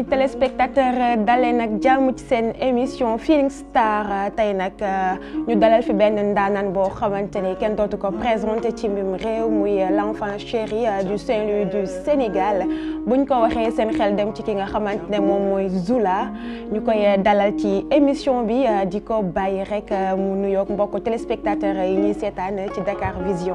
amis téléspectateurs dalee nag jàmm ci seen émission Feeling Star tey nag ñu dalal fi benn ndaanaan boo xamante ni kenn dootu ko présenté ci mbim réew muy l'enfant chéri du Saint-Louis du Sénégal buñ ko waxee seen xel dem ci ki nga xamante ne moom mooy Zoula ñu koy dalal ci émission bi di ko bàyyi rek mu nuyoog mbokku téléspectateurs yi ñuy seetaan ci Dakar Vision.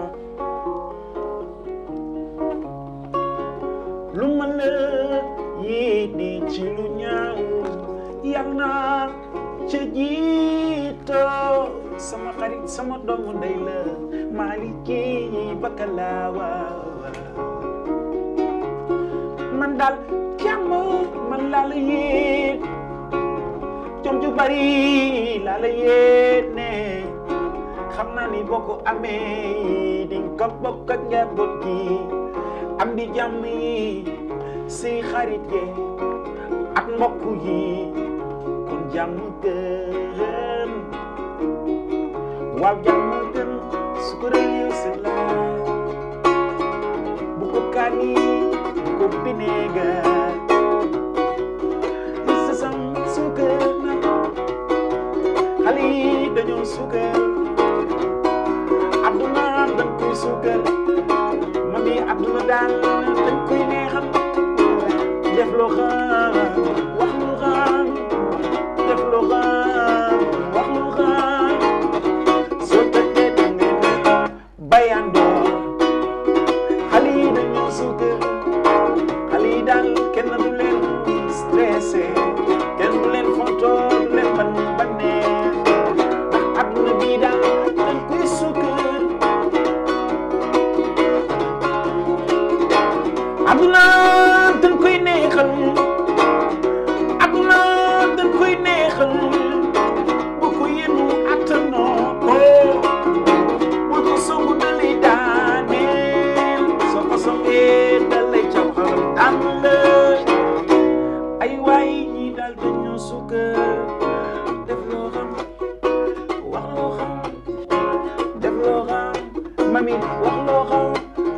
lu ma la yéene ci lu ñaaw yal na ca jiitoo sama xarit sama doomu ndey la Maliki Bakalaawa man daal jàmm man laa la yéen jom ju bari laa la yéene xam naa ni boo ko amee di nga ko bokk ak njaboot gi am di jàmm yi si xarit yi ak mbokk yi kon jàmm gën waaw jàmm gën su ko réew si la bu ko kaani bu ko bineegar sa sam suukar na xale yi dañoo suukar adduna dañ koy suukar mami adduna daal dañ koy neexal def loo xam wax lu xam def loo xam wax lu xam soo tëjee da ngeen bayandoo xale yi dañoo suukar xale yi daal kenn du leen stressé kenn du leen fontoo du leen ban banneex ndax adduna bii daal dañ koy suukar aduna dañ koy neexal aduna dañ koy neexal bu ko yenu attanoo ko bu ko songu dalay daaneel soo ko songee dalay caw xalam tànn la ay waay ñi daal dañoo sukkër def loo xam wax loo xam def loo xam mami wax loo xam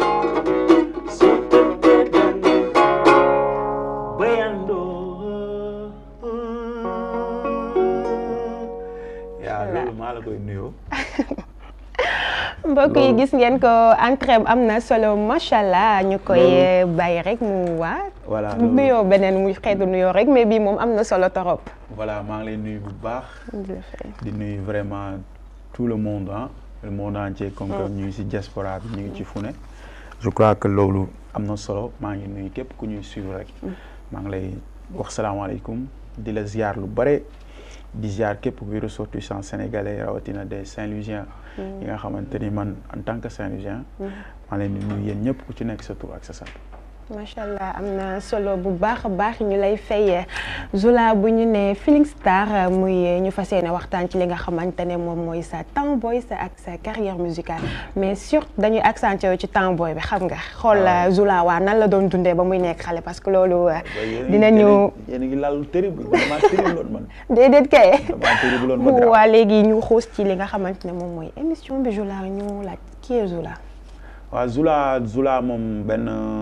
yaa loolu maa la koy nuyoo. mbokk yi gis ngeen ko entrée am na solo macha allah ñu koy bàyyi rek mu waa. voilà nuyoo beneen muy xeetu nuyoo rek mais bii moom am na solo torop. voilà maa ngi lay nuyu bu baax. di nuyu vraiment tout le monde ah le monde entier. comme que ñu ngi ci diaspora bi ñu ngi ci fu ne. je crois que loolu am na solo maa ngi nuyu képp ku ñuy suivre rek. maa ngi lay wax salaamaaleykum di la ziar lu bare. di ziar képp kuy ressortissant sénégalais rawatina des Saint-Louisiens yi nga xamante ni man en tant que Saint-Louisien maa leen di nuyu yéen ñëpp ku ci nekk sa tur ak sa sant macha allah am na solo bu baax a baax ñu lay fay Zoula bu ñu ne Feeling Star muy ñu fas yéene waxtaan ci li nga xamante ne moom mooy sa temps boy sa ak sa carrière musicale mais surtout dañuy accentuer ci temps boy bi xam nga xool Zoula waa nan la doon dundee ba muy nekk xale parce que loolu dinañu yéen a ngi laal terrible damaa terrible loon man déedéet kay damaa terrible loon ma waa léegi ñu xuus ci li nga xamante ne moom mooy émission bi Zoula ñu laaj qui est Zoula waaw Zoula Zoula moom benn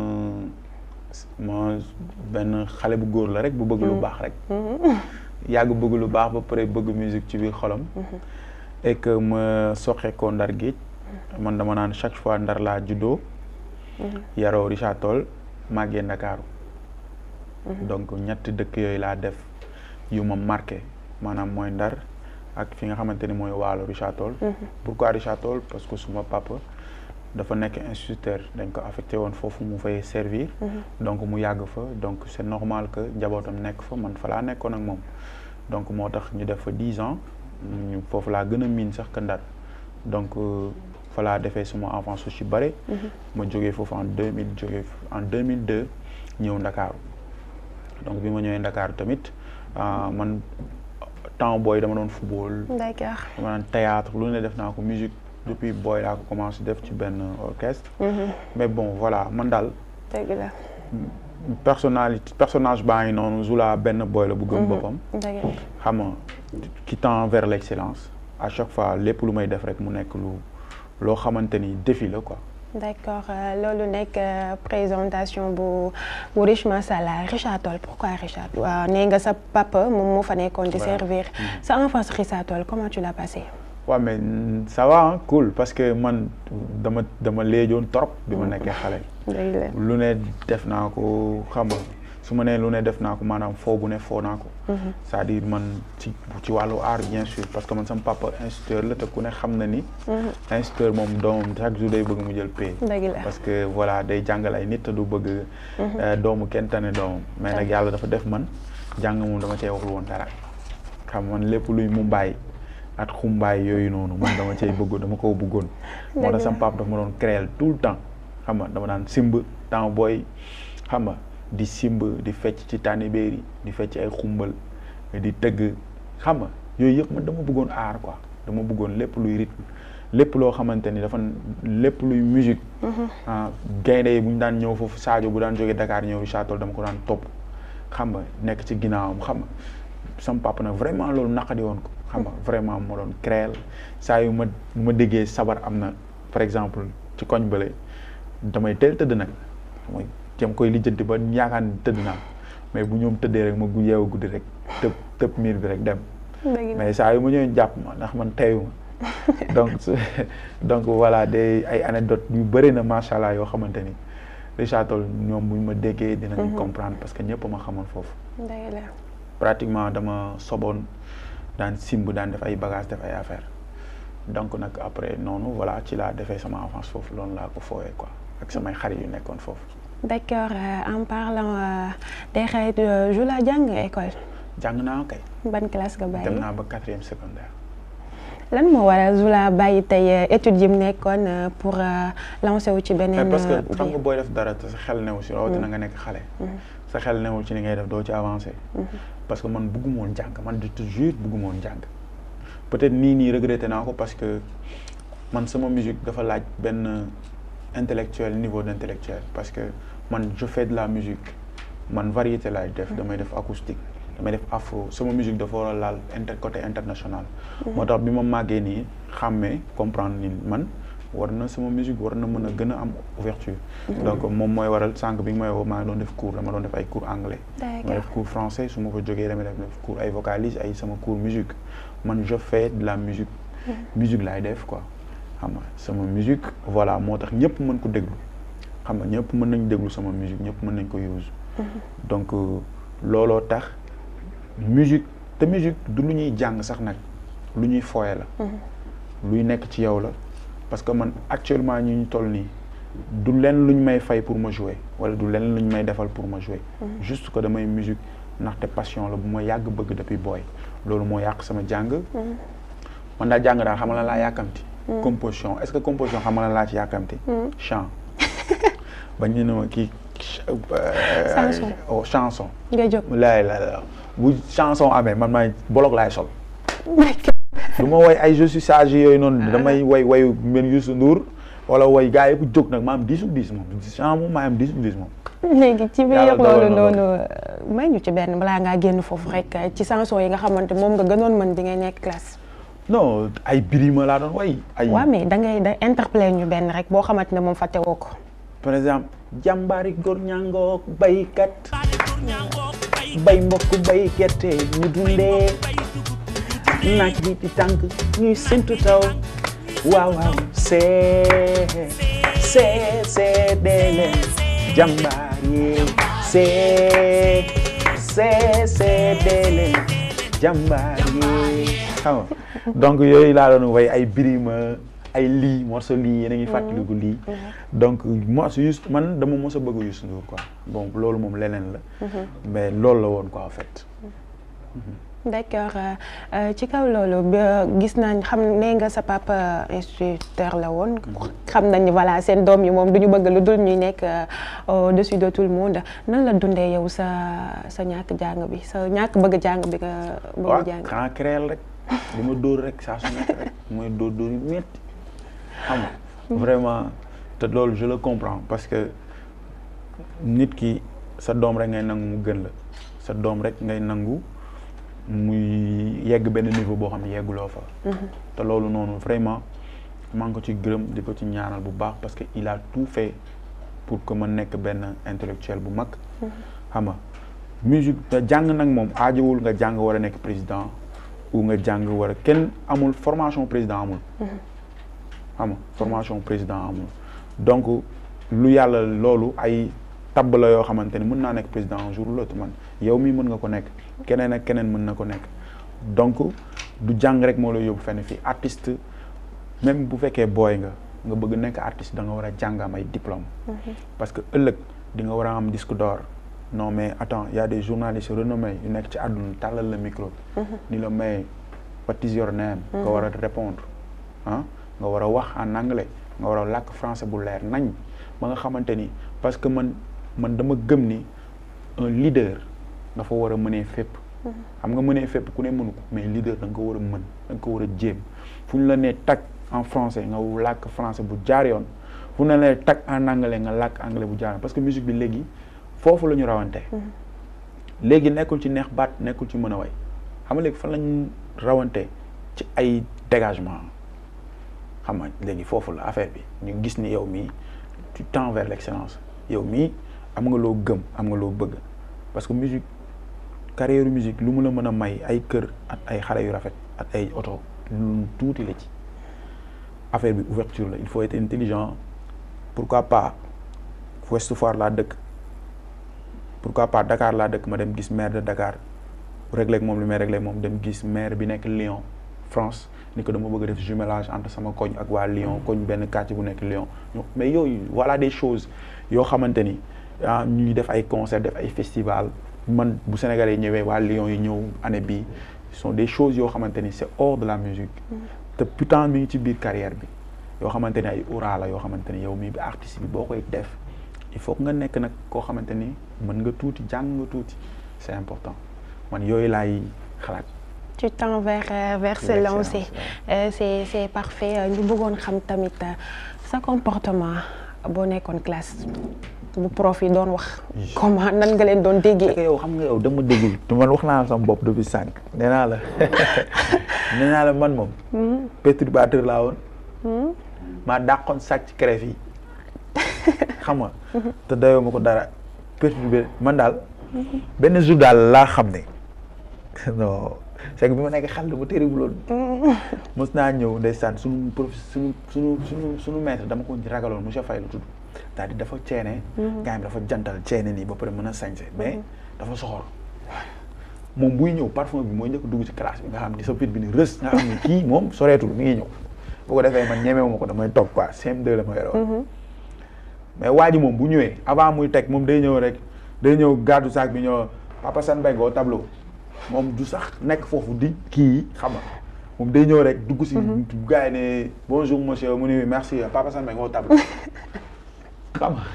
ma benn xale bu góor la rek bu bëgg lu baax rek yàgg bëgg lu baax ba pare bëgg musique ci biir xolam et que ma soxe ko ndar géej man dama naan chaque fois ndar laa juddoo yaroo Richard Toll màggee Ndakaaru donc ñetti dëkk yooyu laa def yu ma marqué maanaam mooy ndar ak fi nga xamante ni mooy waalo Richard Toll pourquoi Richard Toll parce que suma papa dafa nekk instituteur dañ ko affecté woon foofu mu fay servir donc mu yàgg fa donc c'est normal que njabootam nekk fa man fa laa nekkoon ak moom donc moo tax ñu def fa dix ans ñu foofu laa gën a miin sax que Ndar donc fa laa defee suma enfance su ci bare ma jógee foofu en deux mille jógee en deux mille deux ñëw Ndakaaru donc bi ma ñëwee Ndakaaru tamit man temps booy dama doon football d'accord dama doon théâtre lu ne def naa ko musique depuis booy laa ko commencé def ci benn orchestre mais bon voilà man daal dëgg la personnalité personnage baa ngi noonu Zoula benn booy la bu gëm boppam xam nga qui tend vers l'excellence à chaque fois lépp lu may def rek mu nekk lu loo xamante ni défi la quoi d'accord loolu nekk présentation bu bu Rich Masala Richard Toll pourquoi Richard waaw nee nga sa papa moom moo fa nekkoon di servir sa enfance Richard Toll comment tu l'as passé waaw mais ça va hein, cool parce que man dama dama léejoon trop bi ma nekkee xale lu ne def naa ko xam nga su ma nee lu ne def naa ko maanaam foo bu ne foo naa ko c'est-à-dire man ci ci wàllu art bien sûr parce que man sama papa instituteur la te ku ne xam na ni instituteur moom doomam chaque jour day bëgg mu jël pay parce que voilà day jàngal ay nit te du bëgg doomu kenn tane doomam mais nag yàlla dafa def man jàng moom dama cee waxul woon dara xam man lépp luy mu bàyyi at xumbaay yooyu noonu man dama cay bëgg dama ko bëggoon moo tax sama papa dafa ma doon créer tout le temps xam nga dama daan simb temps booy xam nga di simb di fecc ci tànnibéeri di fecc ay xumbal di tëgg xam nga yooyu yëpp man dama bëggoon aar quoi dama bëggoon lépp luy rythme lépp loo xamante ni dafa lépp luy musique ah gaynde yi bu ñu daan ñëw foofu Sadio bu daan jógee Dakar ñëw Richard Toll dama ko daan topp xam nga nekk ci ginnaawam xam nga sama papa nag vraiment loolu naqadi woon ko xam nga vraiment moo doon créer saa yu ma ma déggee sabar am na par exemple ci koñ bële damay teel tëdd nag mooy jëm koy lijjanti ba yaakaar ni tëdd naa mais bu ñoom tëddee rek ma gu yeewu guddi rek tëb tëb miir bi rek dem mais saa yu ma ñëwee jàpp ma ndax man teyu ma donc donc voilà des ay anecdote yu bëri na macha allah yoo xamante ni Richard Toll ñoom bu ñu ma déggee dinañu comprendre parce que ñëpp ma xamoon foofu pratiquement dama soboon daan simb daan def ay bagages def ay affaires donc nag après noonu voilà ci laa defee sama enfance foofu loolu laa ko fooyee quoi ak samay xarit yu nekkoon foofu. d'accord en parlant des xarit Jula jàng école. jàng naa kay. ban classe nga bàyyi dem naa ba quatrième secondaire. lan moo waral Jula bàyyi tey études yi mu nekkoon pour lancer wu ci beneen. parce que xam nga booy def dara te sa xel newu si rawatina nga nekk xale. sa xel newul ci li ngay def doo ci avancer. parce que man bëgguma woon jàng man de toujours bëgguma woon jàng. peut-être nii nii regretté naa ko parce que man sama musique dafa laaj benn intellectuel niveau d'intellectuel parce que man je fais de la musique man variété laay def damay def acoustique damay def afro sama musique dafa war a laal inter côté international moo tax bi ma màggee nii xàmmee comprendre ni man war na sama musique war na mën a gën a am ouverture donc moom mooy waral sànq bi nga may woo maa ngi doon def cours dama doon def ay cours anglais dama def cours français su ma ko jógee damay def cours ay vocalise ay sama cours musique man je fais de la musique musique laay def quoi xam nga sama musique voilà moo tax ñëpp mën ko déglu xam nga ñëpp mën nañ déglu sama musique ñëpp mën nañ ko use donc looloo tax musique te musique du lu ñuy jàng sax nag lu ñuy fooye la luy nekk ci yow la parce que man actuellement ñi ñu toll nii du leen luñ may fay pour ma jouer wala du leen luñ may defal pour ma jouer juste que damay musique ndaxte passion la bu ma yàgg bëgg depuis booy loolu moo yàq sama jàng man daal jàng daal xam nga laa yàkkamti composition est-ce que composition xam nga laa ci yàkkamti chant bañ ñu ne ma kii chanson chanson nga jóg laay la bu chanson amee man maay bolog laay sol du ma woy ay je suis sage yooyu noonu damay woy woyu mel Youssou Ndour wala woy gars yëpp jóg nag ma am dix ou dix moom chant moom maa am dix ou dix moom léegi ci biir loolu noonu may ñu ci benn balaa ngaa génn foofu rek ci chanson yi nga xamante moom nga gënoon mën bi ngay nekk classe. non ay birima laa doon way ay waaw mais da ngay da interpellé ñu benn rek boo xamante ne moom fàtte woo ko. par exemple jàmbaari góor ñàngook baykat bay mbokk bay gerte ñu dundee naaj bi di tànk ñuy séntu taw waaw waaw see see see dee leen jàmbaar yi see see see dee leen jàmbaar yi xam nga donc yooyu laa doon way ay birima ay lii morceau lii yéen a ngi fàttaliku lii donc morceau Youssou man dama mos a bëgg Youssou Ndour quoi bon loolu moom leneen la mais loolu la woon quoi en fait d'accord ci kaw loolu gis nañ xam ne nga sa papa instituteur la woon xam nañ ni voilà seen doom yi moom du ñu bëgg lu dul ñuy nekk au-dessus de tout le monde nan la dundee yow sa sa ñàkk jàng bi sa ñàkk bëgg jàng bi nga bëgg jàng xanaa créel rek li ma dóor rek saa su nekk rek mooy dóor dóor yu métti xam nga vraiment te loolu je le comprends parce que nit ki sa doom rek ngay nangu mu gën la sa doom rek ngay nangu muy yegg benn niveau boo xam ne yegguloo fa te loolu noonu vraiment maa ngi ko ci gërëm di ko ci ñaanal bu baax parce que il a tout fait pour que ma nekk benn intellectuel bu mag xam nga musique te jàng nag moom aajowul nga jàng war a nekk président ou nga jàng war a kenn amul formation président amul xam nga formation président amul donc lu yàlla loolu ay tabb la yoo xamante ni mën naa nekk président un jour ou l'autre man yow mii mën nga ko nekk keneen ak keneen mën na ko nekk donc du jàng rek moo lay yóbbu fenn fii artiste même bu fekkee booy nga nga bëgg nekk artiste da nga war a jàng am ay diplôme parce que ëllëg di nga war a am disque d'or non mais attends y a des journalistes renommés yu nekk ci àdduna tàllal la micro ni la may what is your name nga war a répondre ah nga war a wax en anglais nga war a làkk français bu leer nañ ba nga xamante ni parce que man man dama gëm ni un leader dafa war a mënee fépp xam nga mënee fépp ku ne mënu ko mais leader da nga ko war a mën da nga ko war a jéem fu ñu la nee tag en français nga làkk français bu jaar yoon fu ñu la nee tag en anglais nga làkk anglais bu jaar yoon parce que musique bi léegi foofu la ñu rawante léegi nekkul ci neex baat nekkul ci mën a way xam nga léegi fan lañ rawante ci ay dégagement xam nga léegi foofu la affaire bi ñu gis ni yow mii tu tends vers l'excellence yow mii am nga loo gëm am nga loo bëgg parce que musique carrière musique lu mu la mën a may ay kër ak ay xale yu rafet ak ay oto lu tuuti la ci affaire bi ouverture la il faut être intelligent pourquoi pas Ouest Foire laa dëkk pourquoi pas Dakar laa dëkk ma dem gis maire de Dakar réglé ak moom li may réglé moom dem gis maire bi nekk Lyon France ni ko dama bëgg a def jumelage entre sama koñ ak waa Lyon koñ benn quartier bu nekk Lyon mais yooyu voilà des choses yoo xamante ni ah ñuy def ay concert def ay festival man bu Sénégalais yi ñëwee waa Lyon yi ñëw année bii sont des choses yoo xamante ni c'est hors de la musique te pourtant mi ngi ci biir carrière bi yoo xamante ni ay aura la yoo xamante ni yow mii bi artiste bi boo koy def il faut que nga nekk nag koo xamante ni mën nga tuuti jàng nga tuuti c'est important man yooyu laay xalaat tu tends vers vers se lancer c'est c'est parfait ñu bëggoon xam tamit sa comportement boo nekkoon classe bu prof yi doon wax comment nan nga leen doon déggee yow xam nga yow dama déggul te man wax naa sama bopp depuis sànq nee naa la nee naa la man moom perturbateur laa woon maa dàqoon sàcc crève yi xam nga te dayoo ma ko dara perturbé man daal benn jour daal laa xam ne non c'est que bi ma nekk xel bu terrible loolu mos naa ñëw ndeysaan suñu prof suñu suñu suñu suñu maître dama ko ragaloon monsieur Faye la tudd daal di dafa ceene gars yi dafa jantal ceene nii ba pare mën a sañse mais dafa soxor moom buy ñëw parfum bi mooy njëkk dugg ci classe bi nga xam ni sa pit bi ni rës nga xam ni kii moom soreetul mi ngi ñëw bu ko defee man ñemewu ma ko damay toog quoi CM2 la ma yoroon mais waa ji moom bu ñëwee avant muy teg moom day ñëw rek day ñëw gàddu sac bi ñëw Papa San Mbengue au tableau moom du sax nekk foofu di kii xam nga moom day ñëw rek dugg si gars yi ne bonjour monsieur mu ni merci Papa San Mbengue au tableau xam nga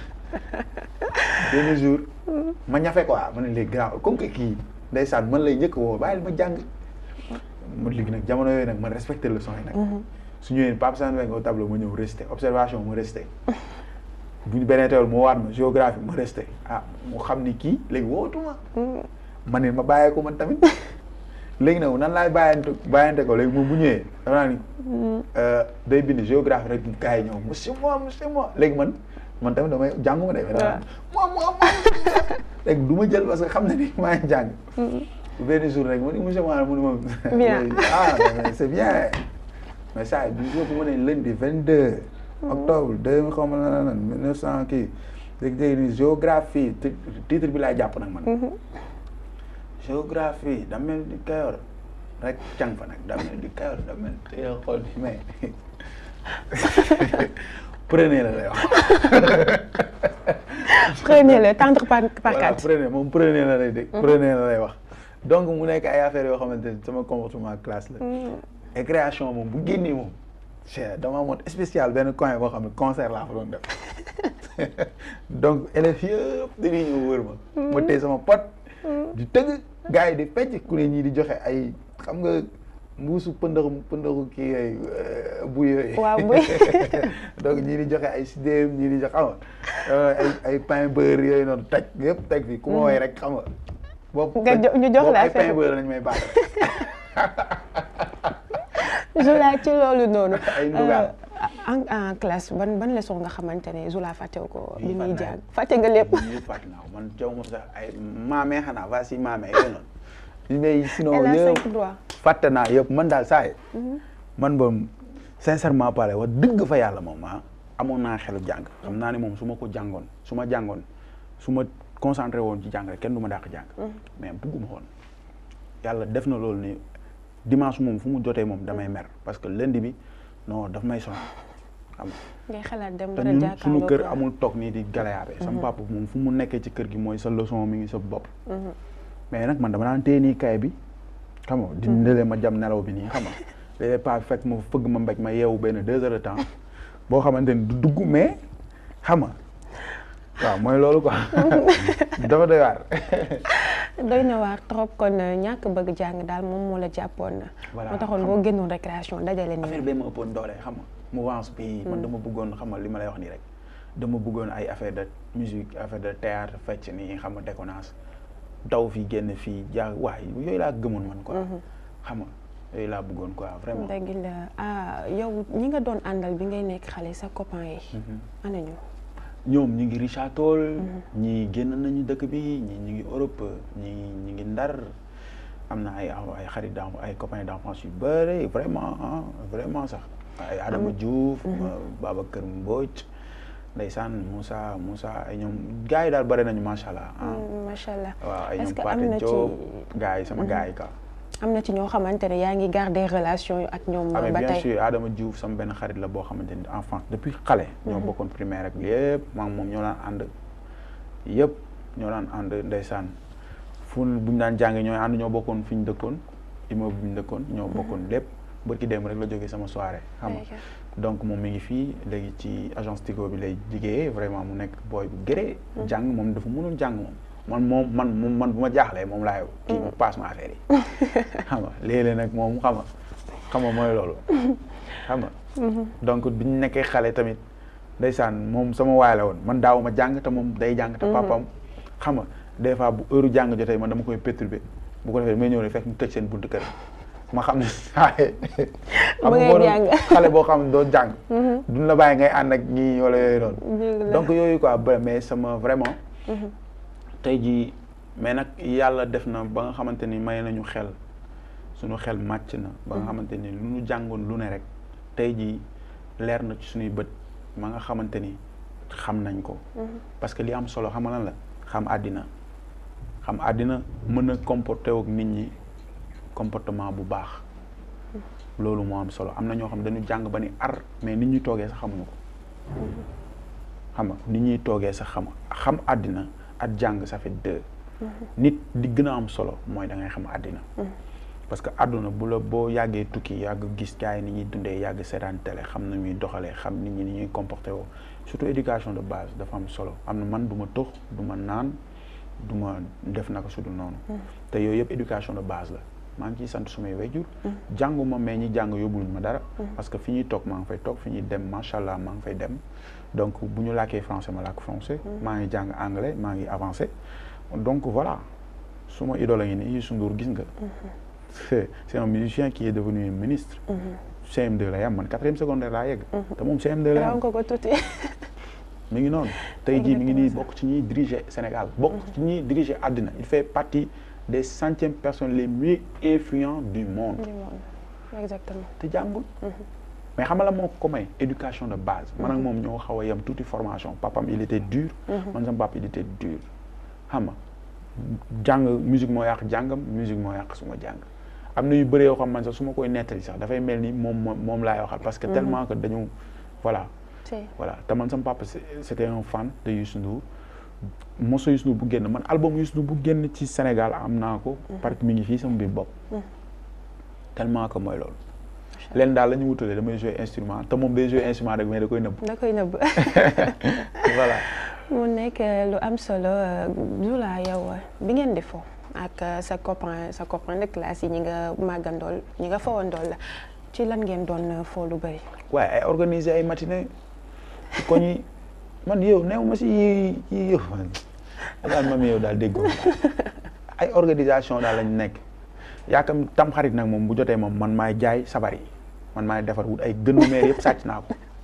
benn jour ma ñafe quoi ma ne léegi grand comme que kii ndeysaan man lay njëkk woo bàyyil ma jàng ma léegi nag jamono yooyu nag man respecté leçon yi nag su ñëwee Papa San Mbengue au tableau ma ñëw resté observation ma resté bu ñu beneen teewul moo waat ma géographie ma resté ah mu xam ni kii léegi wootuma ma ne ma bàyyee ko man tamit léegi nag nan laay bàyyante bàyyante ko léegi moom bu ñëwee dafa naa ni day bind géographie rek gars yi ñëw monsieur moi monsieur moi léegi man man tamit damay jàngu ma de mais moi moi moi léegi du ma jël parce que xam na ni maa ngi jàng benn jour rek ma ni monsieur moi mu ne ma ah mais c'est bien mais ça du jour bu ma ne lundi vingt deux octobre deux mille xaw ma lan lan mille neuf cent kii léegi léegi ni géographie titre bi laay jàpp nag man géographie da mel di Kayor rek càng fa nag da mel di Kayor da mel te yow xool ni mais prenez la lay wax prenez le tendre par par voilà quatre prenez moom prenez la lay dégg prenez la lay wax donc mu nekk ay affaires yoo xamante ni sama comportement classe la et création moom bu génnee moom c'est dama amoon spécial benn coin boo xam ne concert laa fa doon def donc élèves yëpp dañuy ñëw wër ma ma tey sama pot di tëgg gars yi di fecc ku ne ñii di joxe ay xam nga mbuusu pëndaxu pëndaxu kii yooyu bu yooyu waaw buy donc ñii di joxe ay sidéem ñii di joxe xam nga ay ay pain beurre yooyu noonu taj yëpp teg fi ku ma woy rek xam nga boobu Nga jo- ñu jox la boobu ay affaire pain beurre lañ may baax je la ci loolu noonu Ay ndugaal. en en classe ban ban leçon nga xamante ne Zoula fàttewu ko bi muy fàtte naa jàng fàtte nga lépp ñuy fàtte naa ko man jaw ma sax ay maamee xanaa va si maamee yooyu noonu li may sinon elle a yëpp cinq droits fàtte naa yëpp man daal saa yi man moom sincèrement parlé wax dëgg fa yàlla moom ah amoon naa xelu jàng xam naa ne moom su ma ko jàngoon su ma jàngoon su ma concentré woon ci jàng rek kenn du ma dàq jàng mais bugguma woon yàlla def na loolu ni dimanche moom fu mu jotee moom damay mer parce que lundi bi non daf may sonal xam nga ngay xalaat dem te war a ñun jàkkaarloo suñu kër ak- amul toog nii di galayaabe sama papa moom fu mu nekkee ci kër gi mooy sa leçon mi ngi sa bopp mais nag man dama daan téye nii kay bi xam nga di ndelee ma jam nelaw bi nii xam nga léeg-léeg pas fekk ma fëgg ma mbéj ma yeewu benn deux heures de temps boo xamante ni du dugg mais xam nga waaw mooy loolu quoi dafa doy waar doy na waar trop kon ñàkk bëgg jàng daal moom moo la jàppoon na Voilà, moo taxoon xam boo génnoon récréation dajale affaire ni bee ma ëppoon doole xam nga mouvance bi man dama bëggoon xam nga li ma lay wax nii rek dama bëggoon ay affaire de musique affaire de théâtre fecc nii xam nga déconnance daw fii génn fii jaa waay yooyu laa gëmoon man quoi xam nga yooyu laa bëggoon quoi vraiment dëgg la ah yow ñi nga doon àndal bi ngay nekk xale sa copain yi ana ñu ñoom ñu ngi Richard Toll ñii génn nañu dëkk bi ñii ñu ngi Europe ñii ñu ngi Ndar am na ay ay xarit d'en ay copains d'enfance yu bëri vraiment ah vraiment sax ay Adama Diouf Babacar Mbodj ndeysaan Moussa Moussa ay ñoom gars yi daal bëri nañu macha allah ah macha allah waaw ay est-ce ñoom que am Pathé na ci Diop gars yi sama gars yi quoi am na ci ñoo xamante ne yaa ngi garder relation yu ak ñoom ah mais ba bien tey sûr Adama Diouf sama benn xarit la boo xamante ni enfance depuis xale. ñoo bokkoon primaire ak lépp maa ngi moom ñoo daan ànd yëpp ñoo daan ànd ndeysaan fu bu ñu daan jàngee ñooy ànd ñoo bokkoon fi ñu dëkkoon immeuble bi ñu dëkkoon ñoo bokkoon lépp bërki dem rek la jógee sama soirée xam nga donc moom mi ngi fii léegi ci agence Tigo bi lay liggéeyee vraiment mu nekk booy bu gëree jàng moom dafa mënoon jàng moom man moom man moom man bu ma jaaxlee moom laay kii ma passe ma affaire yi xam nga léeg-léeg nag moom xam nga xam nga mooy loolu xam nga donc bi ñu nekkee xale tamit ndeysaan moom sama waay la woon man daaw ma jàng te moom day jàng te papam xam nga des fois bu heure jàng jotee man dama koy perturber bu ko defee may ñëw ne fekk mu tëj seen buntu kër ma xam ne saa yi xam Ba ngay nga boo jàng. doon xale boo xam ne doo jàng duñ la bàyyi ngay ànd ak ñii wala yooyu noonu Dëgg la. donc yooyu quoi ba mais sama vraiment tey jii mais nag yàlla def na ba nga xamante ni may nañu xel suñu xel màcc na ba nga xamante ni lu ñu jàngoon lu ne rek tey jii leer na ci suñuy bët ma nga xamante ni xam nañ ko parce que li am solo xam nga lan la xam àddina xam àddina mën a comporter ak nit ñi comportement bu baax loolu moo am solo am na ñoo xam dañu jàng ba ni ar mais nit ñi toogee sax xamuñu ko xam nga nit ñuy toogee sax xam xam àddina ak jàng ça fait deux nit di gën a am solo mooy da ngay xam àddina parce que àdduna bu la boo yàggee tukki yàgg gis gars yi ni ñuy dundee yàgg seetaan télé xam na ñuy doxalee xam nit ñi ni ñuy comporté woo surtout éducation de base dafa am solo am na man du ma tux du ma naan du ma def naka su dul noonu te yooyu yëpp éducation de base la maa ngi ciy sant sumay wayjur jànguma mais ñi jàng yóbbuluñ ma dara parce que fi ñuy toog maa ngi fay toog fi ñuy dem macha allah maa ngi fay dem donc bu ñu làkkee français ma làkk français maa ngi jàng anglais maa ngi avancé donc voilà suma idole ngi nii Youssou Ndour gis nga c'est c'est un musicien qui est devenu ministre CM2 la yam man quatrième secondaire laa yegg te moom CM2 la raw yam nga ko tuuti mi ngi noonu tey jii mi ngi nii bokk ci ñuy diriger Sénégal bokk ci ñuy diriger àddina il fait partie des centièmes personnes les mieux influents du monde du monde exactement te jàngul mais xam nga la moo ko may éducation de base man ak moom ñoo xaw a yem tuuti formation papam il était dur man sama papa il était dur xam nga jàng musique moo yàq jàngam musique moo yàq suma jàng am na yu bëree yoo xam man sax su ma koy nettali sax dafay mel ni moom moom moom laay waxal parce que tellement que dañu voilà c'est voilà te man sama papa c'est- c'était un fan de Youssou Ndour moso Youssou Ndour bu génn man album Youssou Ndour bu génn ci Sénégal am naa ko parce que mi ngi fii sama biir bopp tellement que mooy loolu leen daal la ñu wutalee damay jouer instrument te moom day jouer instrument rek mais da koy nëbb da koy nëbb voilà mu nekk lu am solo Zoula yow bi ngeen di fo ak sa copain sa copain de classe yi ñi nga màggandool ñi nga fawandool la ci lan ngeen doon fo lu bëri waaye ay organiser ay matinée ci koñ yi man yow néew ma si yi yi yow daal ma mi yow daal déggoo ay organisation daal lañ nekk yaakam tam xarit nag moom bu jotee moom man maay jaay sabar yi man maay defar wut ay gënnu meer yëpp sàcc naa ko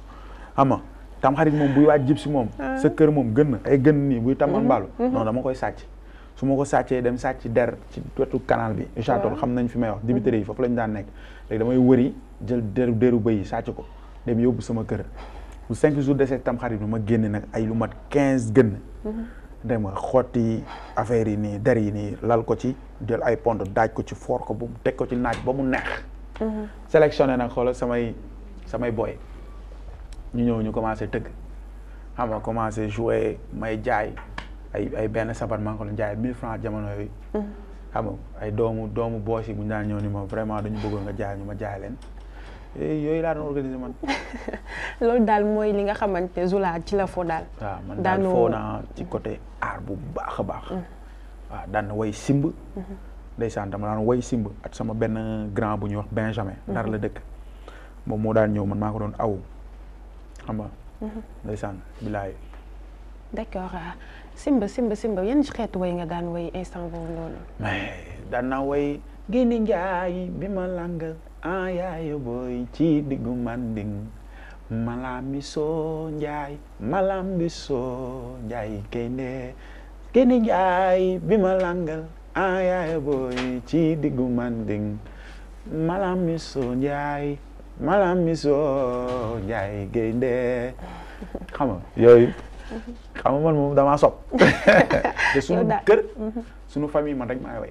xam nga tam xarit moom buy waaj jib si moom sa kër moom gën na ay gën nii buy tamal mbaalu non dama koy sàcc su ma ko sàccee dem sàcc der ci wetu canal bi Richard-Toll xam nañ fi may wax dibiteri yi foofu lañu daan nekk léegi damay wëri jël deru deru bëy yi sàcc ko dem yóbbu sama kër bu cinq jours desee tam xarit bi ma génne nag ay lu mat quinze gën dem nga xotti affaire yi nii der yi nii lal ko ci jël ay pont daaj ko ci foor ko ba mu teg ko ci naaj ba mu neex sélectionné nag xoolal samay samay boy ñu ñëw ñu commencé tëgg xam nga commencé jouer may jaay ay ay benn sabar maa ngi ko doon jaay mille francs jamono yooyu xam nga ay doomu doomu boos yi bu ñu daan ñëw ni ma vraiment dañu bëggoon nga jaay ñu ma jaay leen yooyu laa doon organiser man loolu daal mooy li nga xamante Zoula ci la fo daal waaw man daal foo naa ci côté art bu baax a baax waaw daan na way simb ndeysaan dama daan way simb ak sama benn grand bu ñuy wax Benjamin ndar la dëkk moom moo daan ñëw man maa ko doon aw xam nga ndeysaan bilaay d'accord simba simba simba yan xeetu way nga daan way instant boobu noonu mais daan naa way génne njaay bi ma langal ah yaayo booy ci diggu manding malami soo njaay malambi soo njaay gaynde génne njaay bi ma langal ah yaayo booy ci diggu manding malami soo njaay malami soo njaay gaynde xam nga yooyu xam nga man moom damaa sob te sunu kër sunu famille man rek maay way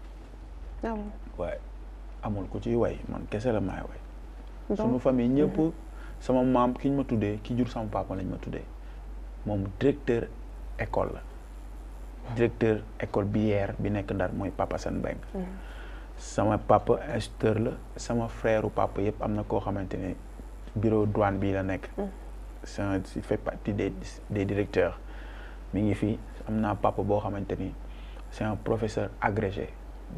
waaye amul ku ciy way man kese la maay way sunu famille ñëpp sama maam ki ñu ma tuddee ki jur sama papa lañ ma tuddee moom directeur école la directeur école bière bi nekk Ndar mooy papa Sane Mbengue sama papa instituteur la sama frère papa yëpp am na koo xamante ne bureau douane bii la nekk c'est il fait partie des des directeurs mi ngi fii am naa papa boo xamante ni c'est un professeur agrégé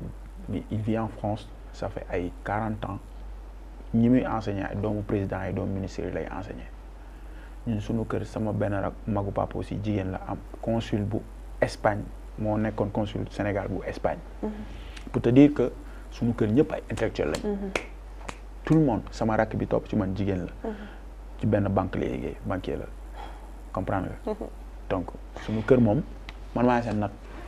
il vit en France ça fait ay quarante ans ñi muy enseigner ay doomu président ay doomu ministère yi lay enseigner ñun suñu kër sama benn rak magu papa aussi jigéen la am consul bu Espagne moo nekkoon consul Sénégal bu Espagne pour te dire que suñu kër ñëpp ay intellectuel lañ tout le monde sama rakk bi topp ci man jigéen la ci benn banque lay liggéey banquier la comprendre nga donc suñu kër moom man maa seen nag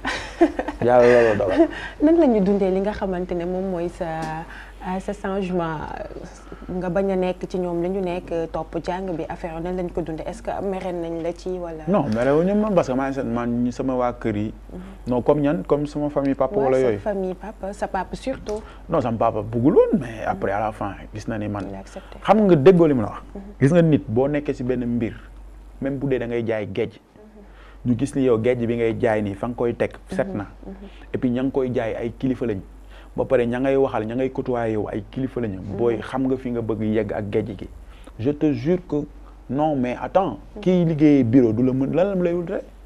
yàlla loolu dogal nan la ñu dundee li nga xamante ne moom mooy sa sa changement nga bañ a nekk ci ñoom la ñu nekk topp jàng bi affaire nan lañ ko dundee est-ce que mere nañ la ci wala. non mere wu ñu man parce que maa ngi seen man sama waa kër yi. non comme ñan comme sama famille papa wala yooyu. sa famille papa sa papa surtout. non sama papa bëggul woon mais après à la fin gis na ni man. xam nga déggoo li ma la wax. gis nga nit boo nekkee ci benn mbir même bu dee da ngay jaay géej. ñu gis ni yow géej bi ngay jaay nii fa nga koy teg set na et puis ña ngi koy jaay ay kilifa lañ ba pare ña ngay waxal ña ngay côtoyer yow ay kilifa lañu booy xam nga fi nga bëgg yegg ak géej gi je te jure que non mais attends kii liggéeyee bureau du la mën lan la lay wut rek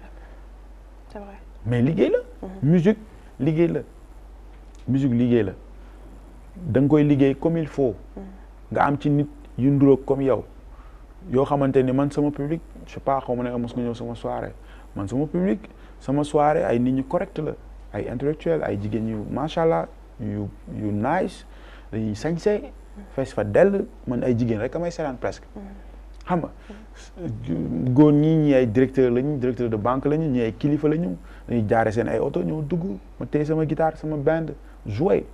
c'est vrai mais liggéey la musique liggéey la musique liggéey la da nga koy liggéey comme il faut nga am ci nit yu nduroog comme yow yoo xamante ni man sama public je sais pas xaw ma ne mos nga ñëw sama soirée man sama public sama soirée ay nit ñu correct la ay intellectuel ay jigéen yu macha allah yu yu nice dañuy sañse fees fa dell man ay jigéen rek amay seetaan presque xam nga góor ñi ñi ay directeur lañu directeur de banque lañu ñi ay kilifa lañu dañuy jaare seen ay oto ñëw dugg ma téye sama guitare sama band jouer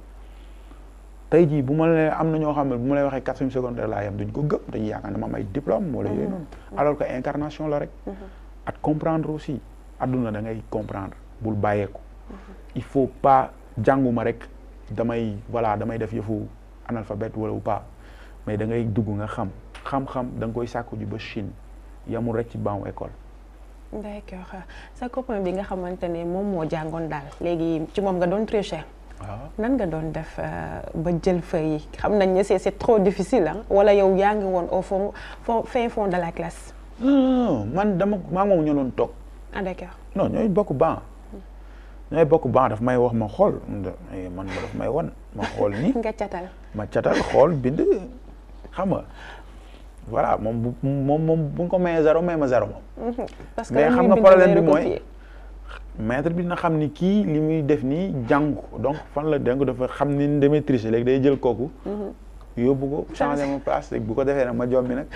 tey jii bu ma la am na ñoo xam ne bu ma lay waxee quatrième secondaire laa yam duñ ko gëm dañuy yaakaar ne ma am ay diplôme wala yooyu noonu alors que incarnation la rek at comprendre aussi adduna da ngay comprendre bul bàyyeeku il faut pas jànguma rek damay voilà damay def yëfu analphabète wala ou pas mais da ngay dugg nga xam xam-xam da nga koy sàkku ji ba Chine yamul rek ci banc école d'accord sa copain bi nga xamante ne moom moo jàngoon daal léegi ci moom nga doon tricher waaw nan nga doon def ba jël feuille yi xam nañ ne c'est c'est trop difficile ah wala yow yaa ngi woon au fond fond fin fond de la classe. non man dama maa moom ñoo doon toog. ah d'accord. non ñooy bokk ban ñooy bokk ban daf may wax ma xool man ma daf may wan ma xool ni nga catal. ma catal xool bind xam nga voilà moom bu moom moom bu nga ko mayee zéro may ma zéro moom. parce que mais xam nga problème bi mooy. maître bi na xam ni kii li muy def nii jàng ko donc fan la dégg dafa xam ni damay tricher léegi day jël kooku. yóbbu ko changé ma place léegi bu ko defee nag ma jommi nag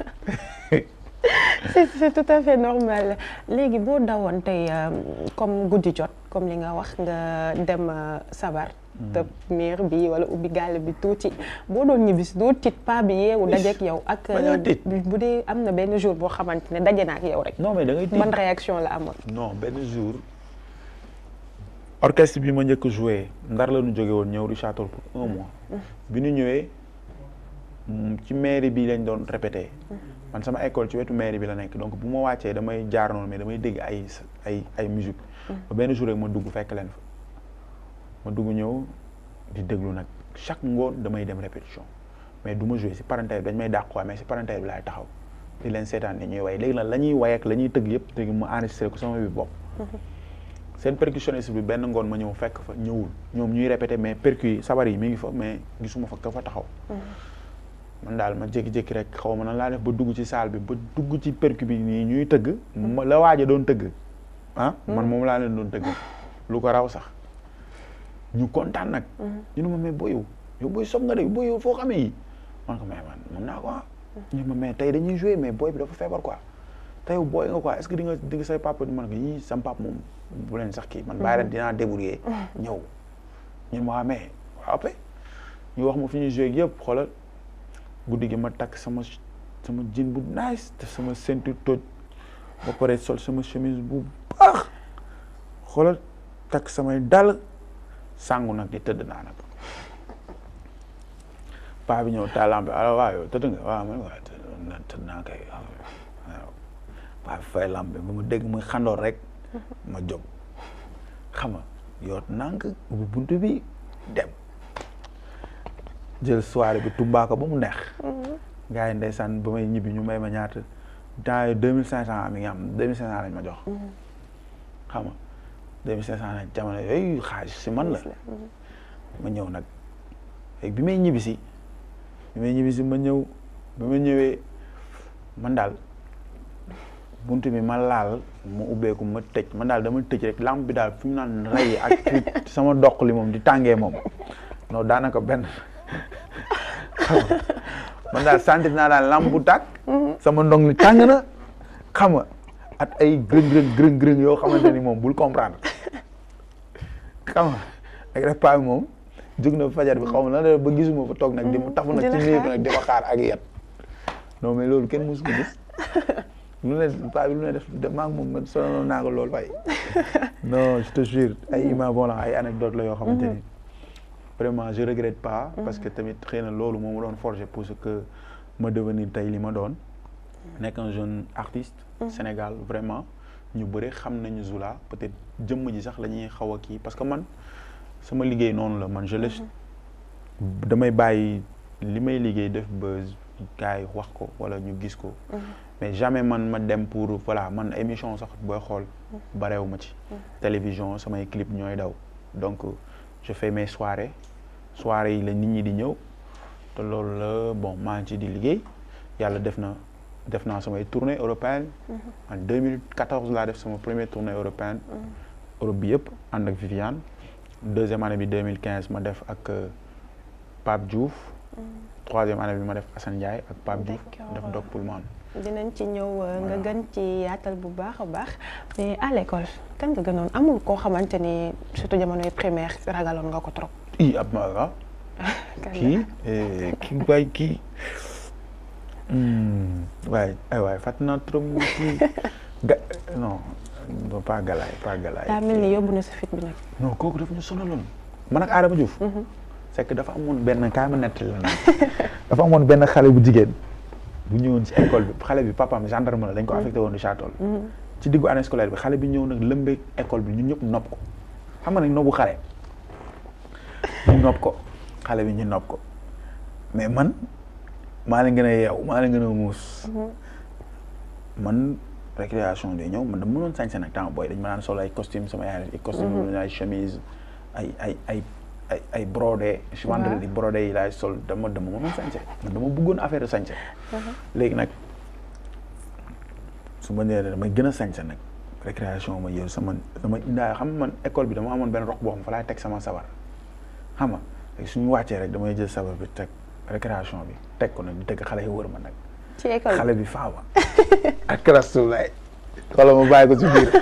c'est c'est tout à fait normal léegi boo dawoon tey comme guddi jot comme li nga wax nga dem sabar te miir bi wala ubbi gàll bi tuuti boo doon ñibbisi doo tiit pas bi yeewu dajeek yow ak bu dee am na benn jour boo xamante ne daje na ak yow rek non mais da ngay tiit ban réaction la amoon non benn jour orchestre bi ma njëkk joué ndar la ñu jóge woon ñëw Richard Toll pour un mois bi ñu ñëwee ci mairie bi lañ doon répété man sama école ci wetu mairie bi la nekk donc bu ma wàccee damay jaar noonu mais damay dégg ay ay ay musique ba benn jour rek ma dugg fekk leen fa ma dugg ñëw di déglu nag chaque ngoon damay dem répétition mais du ma joué si parenthèse dañ may dàq quoi mais si parenthèse bi laay taxaw di leen seetaan ni ñuy way léegi nag la ñuy way ak la ñuy tëgg yëpp léegi ma enregistré ko sama bi bopp seen percussionniste bi benn ngoon ma ñëw fekk fa ñëwul ñoom ñuy répété mais percu yi sabar yi mi ngi fa mais gisuma fa ka fa taxaw man daal ma jékki-jékki rek xaw ma nan laa def ba dugg ci salle bi ba dugg ci percu bi nii ñuy tëgg ma la waaja doon tëgg ah man moom laa leen doon tëgg lu ko raw sax ñu kontaan nag ñu ne ma mais booy yow yow booy sob nga de booy yow foo xamee yi man ko mais man mën naa ko ah ñu ma mais tey dañuy joué mais booy bi dafa feebar quoi tey yow booy nga quoi est-ce que di nga di nga say papa di man ko yii sam papa moom bu leen sax kii man bàyyi leen dinaa débrouiller ñëw ñun ma waa mais waaw après ñu wax ma fi ñuy joué yëpp xoolal guddi gi ma takk sama sama jean bu nice te sama ceinture toj ba pare sol sama chemise bu baax xoolal takk samay dàll sangu nag di tëdd naa nag paa bi ñëw taalam bi alors waaw yow tëdd nga waaw man waaw tëdd naa kay waaw paa bi fay lampe ba mu dégg muy xandoor rek ma jóg xam nga yoot nànk ubbi buntu bi dem jël soirée bi tumbaako ba mu neex gars yi ndeysaan ba may ñibbi ñu may ma ñaata temps yi deux mille cinq cent mi ngi am deux mille cinq cent lañ ma jox xam nga deux mille cinq cent nag jamono yooyu xaalis si man la ma ñëw nag léegi bi may ñibbi si bi may ñibbi si ma ñëw bi ma ñëwee man daal bunt bi ma laal ma ubbeeku ma tëj man daal dama tëj rek lampe bi daal fi mu naan rey ak sama doq li moom di tàngee moom non daanaka benn man daal sentir naa daal lampe bu tàkk sama ndong li tàng na xam nga at ay gërëng gërëng gërëng gërëng yoo xamante ni moom bul comprendre xam nga ak rek paa bi moom jóg na fajar bi xaw ma na ba gisuma fa toog nag di ma tafu nag ci néeg nag di ma xaar ak yet non mais loolu kenn mosu ko gis lu ne paa bi lu ne def maa ngi moom man sonaloon naa ko loolu waaye non je te jure ay image bon la ay anecdote la yoo xamante ni vraiment je regrette pas parce que tamit xëy na loolu moo ma doon forger pour ce que ma devenir tey li ma doon nekk un jeune artiste Sénégal vraiment ñu bëri xam nañu Zoula peut-être jëmm ji sax la ñuy xaw a kii parce que man sama liggéey noonu la man je laisse damay bàyyi li may liggéey def ba gars yi wax ko wala ñu gis ko mais jamais man ma dem pour voilà man émission sax booy xool bareewu ma ci télévision samay clip ñooy daw donc je fais mes soirées soirées yi la nit ñi di ñëw te loolu la bon maa ngi ci di liggéey yàlla def na def naa samay tournée européenne en 2014 laa def sama première tournée européenne Europe bi yëpp ànd ak Viviane deuxième année bi 2015 ma def ak Pape Diouf troisième année bi ma def Assane Ndiaye ak Pape Diouf def Dog Pullman dinañ ci ñëw nga gën ci yaatal bu baax a baax mais à l'école kan nga gënoon amul koo xamante ni surtout jamonoy primaire ragaloon nga ko trop. i ab ma waaw kii kii waay kii waaye ay waay fàttali naa trop kii ga non pas galaay pas galaay. daa mel ni yóbbu na sa fit bi nag. non kooku dafa ñu sonaloon man ak Adama Diouf. c'est que dafa amoon benn kaay ma nettali la nag dafa amoon benn xale bu jigéen. bu ñëwoon ci école bi xale bi papaam gendarme la dañ ko affecté woon Richard Toll ci diggu année scolaire bi xale bi ñëw nag lëmbee école bi ñun ñëpp nopp ko xam nga nag noppu xale ñu nopp ko xale bi ñu nopp ko mais man maa leen gën a yeew maa leen gën a muus man récréation day ñëw man dama mënoon sañse nag temps booy dañ ma naan sol ay costume sama yaay ay costume ay chemise ay ay ay ay ay brodé vendredi brodé yi laay sol dama dama mënoon sañse man dama bëggoon affaire sañse léegi nag su ma nee damay gën a sañse nag récréation ma yow sama dama indaa xam man école bi dama amoon benn roq boo xam fa laay teg sama sabar xam nga léegi suñu wàccee rek damay jël sabar bi teg récréation bi teg ko nag di teg xale yi wër ma nag ci école xale bi faama ak rastulaay xoolal ma bàyyi ko ci biir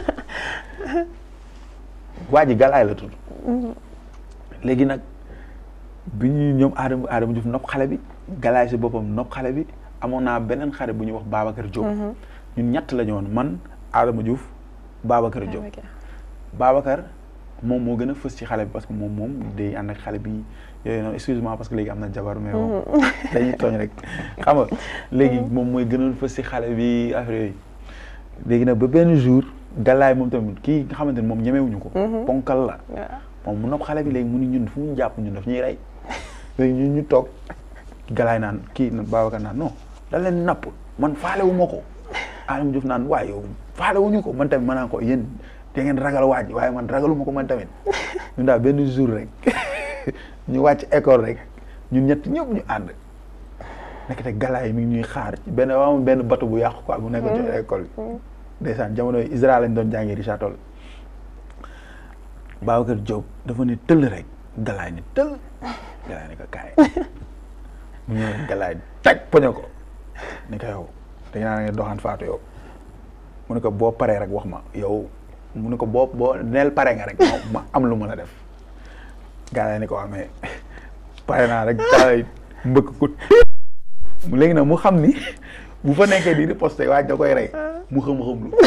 waa ji galaay la tudd léegi nag bi ñuy ñoom Adama Adama Diouf nopp xale bi galaay si boppam nopp xale bi amoon naa beneen xale bu ñuy wax Babacar Diop ñun ñett la ñu woon man Adama Diouf Babacar Diop Babacar moom moo gën a fës ci xale bi parce que moom moom day ànd ak xale bi yooyu noonu excuse-moi parce que léegi am na jabar mais moom dañuy tooñ rek xam nga léegi moom mooy gënoon fës ci xale bi affaire yooyu léegi nag ba benn jour galaay moom tamit kii nga xamante ne moom ñemewuñu ko ponkal la moom mu nopp xale bi léegi mu ni ñun fu mu jàpp ñun daf ñuy rey léegi ñun ñu toog galaay naan kii Babacar naan non da leen napp man faale wu ma ko Adama Diouf naan waaye yow faale wuñu ko man tamit ma naan ko yéen da ngeen ragal waaj waaye man ragaluma ko man tamit ñun daal benn jour rek ñu wàcc école rek ñun ñett ñëpp ñu ànd nekk te galaay mi ngi ñuy xaar ci benn am benn bateau bu yàqu quoi bu nekk ci école bi ndeysaan jamono yi Israël lañ doon jàngee Richard Toll Babacar Diop dafa ne tëll rek galaay ni tëll galaay ne ko kaay mu ñëw galaay teg poño ko ni ko yow dañ naa nga doxaan faatu yow mu ne ko boo paree rek wax ma yow mu ne ko boo boo neel pare nga rek ma am lu mën a def galaay ni ko amee pare naa rek galaay mbëkk ko léegi nag mu xam ni bu fa nekkee di riposte waaj da koy rey mu xam-xam lu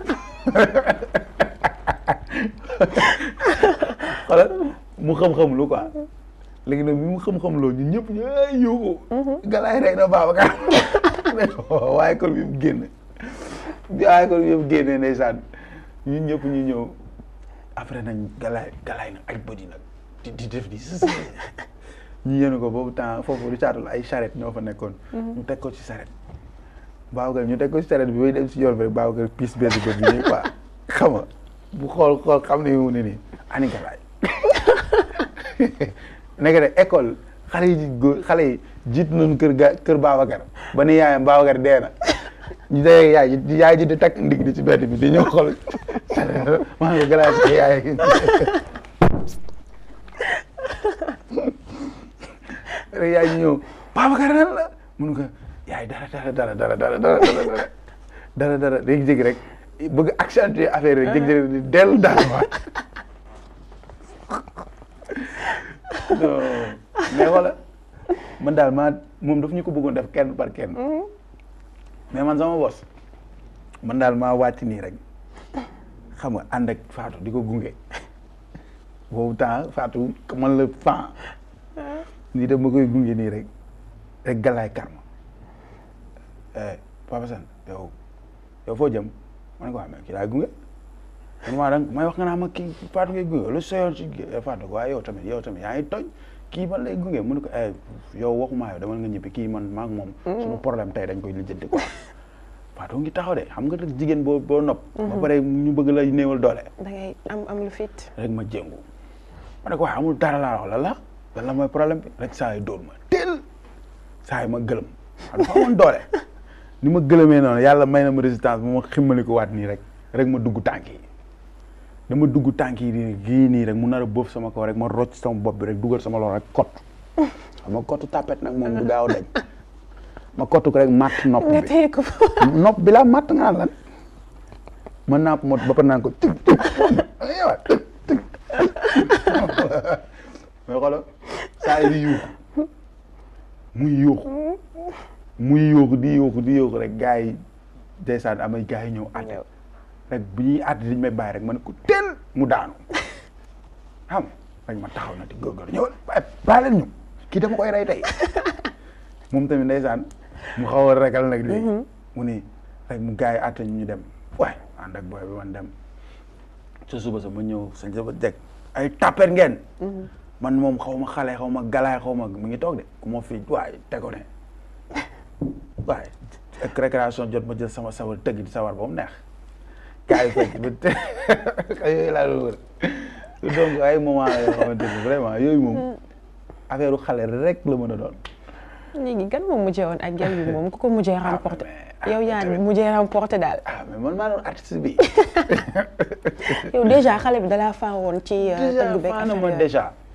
xoolal mu xam-xam lu quoi léegi nag bi mu xam-xam loo ñun ñëpp ñu ay yóbbu galaay rey na Babacar waaye école bi mu génn bi waaye école bi yëpp génnee ndeysaan ñun ñëpp ñu ñëw après nañ galaay galaay nag aj bëdi nag di di def di ñu yéen ko boobu temps foofu di caatul ay charrette ñoo fa nekkoon ñu teg ko ci charrette Babacar ñu teg ko ci charrette bi bay dem si yoon bi rek Babacar piis benn bët bi nii quoi xam nga bu xool xool xam ne mu ne nii ani galaay nekk de école xale yi góor xale yi jiit nañu kër ga kër Babacar ba ni yaayam Babacar dee na ñu dee yaay ji yaay ji di takk ndig di ci bedd bi di ñëw xool maa ngi galaay si yaay rek yaay ñëw Babacar nan la mun ko yaay dara dara dara dara dara dara dara dara dara léegi jégi rek bëgg accentuer affaire rek jégi jégi di dellu dara waat non mais wala man daal maa moom daf ñu ko bëggoon def kenn par kenn mais man sama bos man daal maa wàcc nii rek xam nga ànd ak Fatou di ko gunge boobu temps Fatou man la fan nii daf ma koy gunge nii rek rek galaay karma Papa Sane yow yow foo jëm ma ne ko amee kii laay gunge man maa dang may wax nga naa ma kii Fatou ngay gunge lu soyoon ci Fatou ko waaye yow tamit yow tamit yaa ngi tooñ kii man lay gunge mu ne ko yow waxumaa yow demal nga ñibbi kii man maak moom suñu problème tey dañ koy lijjanti quoi Fatou ngi taxaw de xam nga rek jigéen boo boo nopp ba pare ñu bëgg la néewal doole da ngay am am lu fit rek ma jéngu ma ne ko waaye amul dara laa wax la la lan la mooy problème bi rek saa yi dóor ma teel saa yi ma gëlëm xam dafa amoon doole ni ma gëlëmee noonu yàlla may na ma résistance bu ma ximmali ko waat nii rek rek ma dugg tànk yi dama dugg tànk yi nii gii nii rek mu nar a boof sama kaw rek ma rocc sama bopp bi rek dugal sama loxo rek kott xam nga kottu tapet nag moom du gaaw dañ ma kottu ko rek matt nopp nga bi téye ko nopp bi laa matt nga lan ma napp mot ba pare naan ko tig tig yowaat tig tig mais xoolal saa yi di yuuxu muy yuuxu muy yuuxu di yuuxu di yuuxu rek gars yi ndeysaan amay gars yi ñëw àtte rek bu ñuy àtte dañu may bàyyi rek ma ne ko teel mu daanu xam rek ma taxaw na di góorgóorlu ñëwal waaye bàyyi leen ñu kii dama koy rey tey moom tamit ndeysaan mu xaw a regal nag léegi mu ni rek mu gars yi àtte ñu ñu dem waaye ànd ak booy bi man dem sa suba sa ma ñëw sañ sa ba jeg ay tapet ngeen man moom xaw ma xale xaw ma galaay xaw ma mu ngi toog de ku ma fi waaye tego ne waaye ak récréation jot ma jël sama sawar tëgg di sawar ba mu neex gars yi fekk ba te yooyu laa doon wër donc ay moment yoo xamante ni vraiment yooyu moom affaire u xale rek la mën a doon léegi gan moom mujjee woon ak gel bi moom ku ko mujjee remporté mais- yow yaa ni mujjee remporté daal ah mais man maa doon artiste bi yow déjà xale bi dalaa faa woon ci euh, déjà tëgg beeg faana affaire ma yooyu. déjà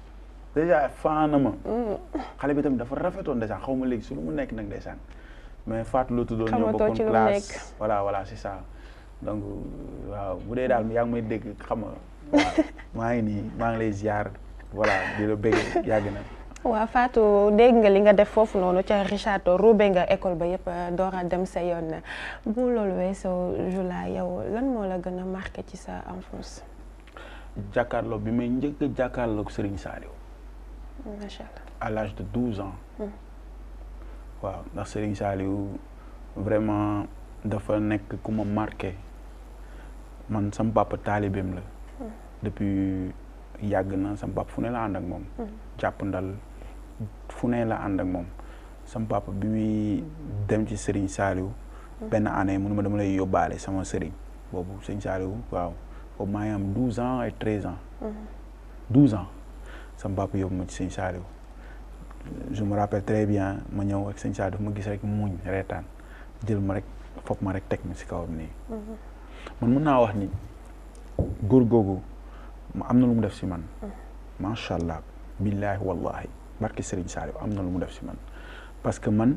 déjà faana ma xale bi tamit dafa rafetoon ndeysaan xaw ma léegi su lu mu nekk nag ndeysaan mais Fatou la tuddoon ñoo Xamatoo bokkoon ci lu mu classe nekk. voilà voilà c'est ça donc waaw bu dee daal yaa ngi may dégg xam nga waaw maa ngi nii maa ngi lay ziar voilà di la bëgg yàgg na waaw Fatou dégg nga li nga def foofu noonu ca Richard Toll roube nga école ba yëpp door a dem sa yoon bu loolu weesoo Jula yow lan moo la gën a marqué ci sa enfance jàkkaarloo bi may njëkk a jàkkaarloo ak Serigne Saliou macha allah. à l'âge de 12 ans waaw ndax Serigne Saliou vraiment dafa nekk ku ma marqué man sama papa taalibeem la depuis yàgg na sama papa fu ne la ànd ak moom jàpp ndal fu ne la ànd ak moom sama papa bi muy dem ci Serigne Saliou benn année mënu ma dama lay yóbbaale sama Serigne boobu Serigne Saliou waaw boobu maa ngi am 12 ans et 13 ans 12 ans sama papa yóbbu ma ci Serigne Saliou je me rappelle très bien ma ñëw ak sëñ Sadio ma gis rek muñ reetaan jël ma rek fopp ma rek teg ma si kawam nii man mën naa wax ni góor googu ma am na lu mu def si man macha allah billaahi wallahi barki Serigne Saliou am na lu mu def si man parce que man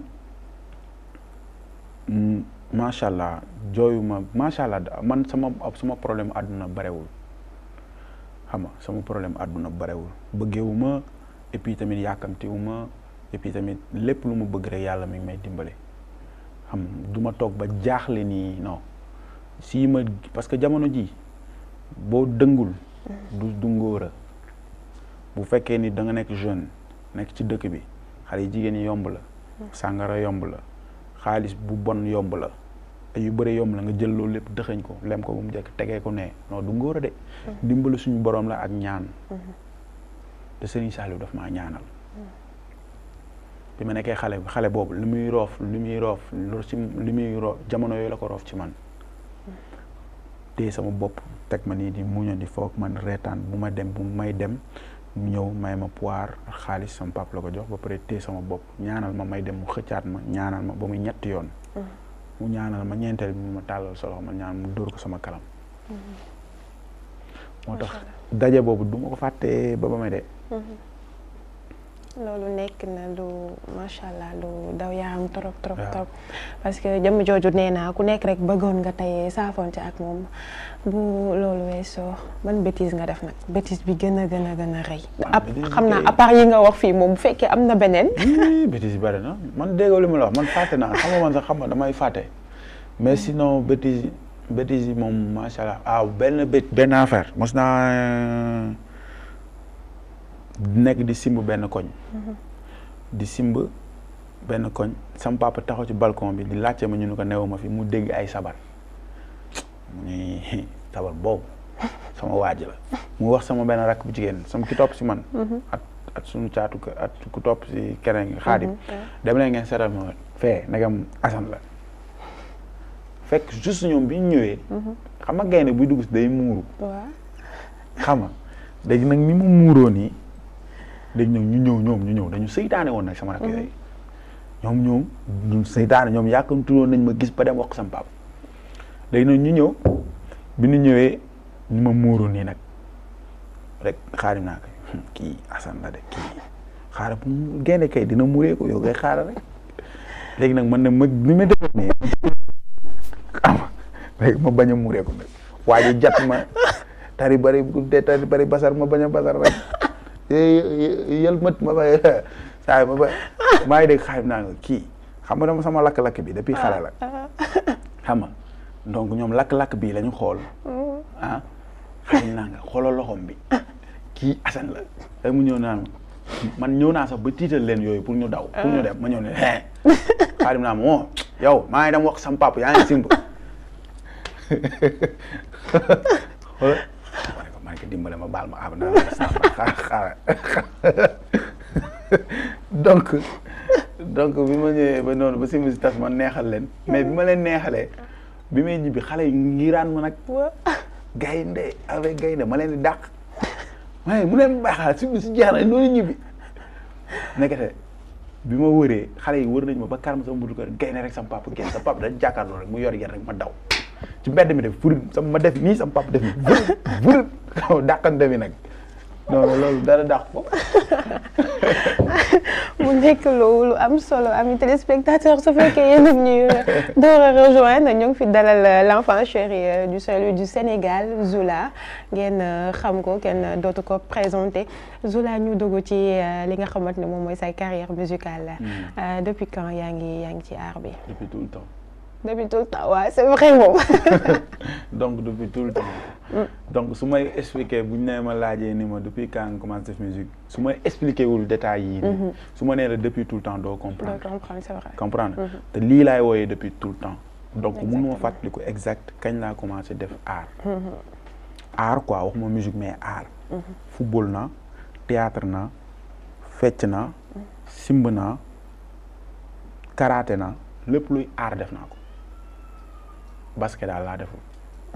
mm, macha allah jooyuma macha allah da- man sama sama problème àdduna barewul xam nga sama problème àdduna barewul bëggewuma et puis tamit yàkkamtiwuma et puis tamit lépp lu ma bëgg rek yàlla mi ngi may dimbale xam nga du ma toog ba jaaxle nii non si ma parce que jamono ji boo dëngul du du ngóora bu fekkee ni da nga nekk jeune nekk ci dëkk bi xale yi jigéen ñi yomb la sàngara yomb la xaalis bu bon yomb la te yu bëri yomb la nga jël loolu lépp dëxëñ ko lem ko ba mu jekk tegee ko ne non du ngóora de dimbali suñu borom la ak ñaan te Serigne Saliou daf maa ñaanal bi ma nekkee xale xale boobu li muy roof li muy roof lu ci li muy roof jamono yooyu la ko roof ci man téye sama bopp teg ma nii di muño di foog man reetaan bu ma dem bu may dem mu ñëw may ma poire ak xaalis sama pap la ko jox ba pare téye sama bopp ñaanal ma may dem mu xëccaat ma ñaanal ma ba muy ñetti yoon mu ñaanal ma ñeenteel bi mu ma tàllal solo ma ñaan mu dóor ko sama kalam moo tax daje boobu du ma ko fàtte ba ba may dee loolu nekk na lu macha allah lu daw yaram trop trop waaw. trop parce que jëmm jooju nee naa ku nekk rek bëggoon nga tey saafonte ak moom bu loolu weesoo ban bêtise nga def nag bêtise bi gën a gën a gën a rëy. Ah, ab bêtise xam naa kay. à part yi nga wax fii moom bu fekkee am na beneen. Ii, bêtise yi bëri na man déggoo li ma la wax man fàtte naa xam nga man sax xam nga damay fàtte mais sinon bêtise bêtise yi moom macha allah ah benn bét benn affaire mos naa nekk di simb benn koñ di simb benn koñ sam papa taxaw ci balcon bi di laajte ma ñu ne ko newuma fi mu dégg ay sabar mu ni sabar boobu sama waaj la mu wax sama benn rakk bu jigéen sama ki topp si man at at suñu caatu ko at ku topp si keneen xaadim dem leen ngeen seetal ma fee nagam asan la fekk juste ñoom bi ñu ñëwee xam nga gaynde buy dugg si day muuru waaw xam nga léegi nag ni mu muuroo nii léegi ñoom ñu ñëw ñoom ñu ñëw dañu seytaane woon nag sama rakk yooyu ñoom ñoom ñu seytaane ñoom yàkkamtuloon nañ ma gis ba dem wax ko sama papa léegi nag ñu ñëw bi ñu ñëwee ñu ma muuru nii nag rek xaarim naa ko "Hmm, kii Assane la de kii xaaral bu mu gaynde kay dina muuree ko yow kay xaaral rek léegi nag man ne ma ni ma defoon nii xam nga léegi ma bañ a muuree ko nag waa ji jat ma tari bari bu dee tari bari basar ma bañ a basar rek yël mët ma ba saa ma ba maa ngi dégg xaarim naa nga kii xam nga dama sama lakk-lakk bi depuis xale la xam nga donc ñoom lakk-lakk bii la ñu xool ah xaarim naa nga xoolal loxoom bi kii Assane la rek mu ñëw naan ma man ñëw naa sax ba tiital leen yooyu pour ñu daw pour ñu dem ma ñëw ne hee xaarim naa ma moo yow maa ngi dem wax sam papa yaa ngi simb xoolal ma ne ko ma ne ko dimbale ma baal ma ab na xaar xaar donc donc bi ma ñëwee ba noonu ba simb si tas ma neexal leen mais bi ma leen neexalee bi may ñibbi xale yi ngiraan ma nag gaynde avec gaynde ma leen di dàq ma ne mu leen baaxal simb si jeex na loolu ñibbi nekkete bi ma wëree xale yi wër nañ ma ba kar ma sama buntu kër gaynde rek sama papa génn sama papa dañ jàkkaarloo rek mu yor yar rek ma daw ci mbedd mi def furi sama ma def nii sama papa def nii vër vër dàqante mi nag non mais loolu dara dàq ko. mu nekk lu lu am solo ami téléspectateur su fekkee yéen a ñuy door a rejoindre ñu ngi fi dalal l'enfant chéri du Saint-Louis du Sénégal Zoula ngeen xam ko kenn dootu ko présenté Zoula ñu dugg ci li nga xamante ne moom mooy say carrière musicale la depuis quand yaa ngi yaa ngi ci art bi. depuis tout le temps. depuis tout le temps waaw c'est vrai moom. donc depuis tout le temps. donc su may expliquer bu ñu nee ma laajee ni ma depuis quand nga commencé def musique su may expliquer wul détails yii. su ma nee la depuis tout le temps doo comprendre. doo comprendre c'est vrai. comprendre te lii laay wooyee depuis tout le temps. donc mënu ma fàttaliku exact kañ laa commencé def art. art quoi waxuma musique mais art. football na théâtre na fecc na simb na karaté na lépp luy art def naa ko. basket daal laa deful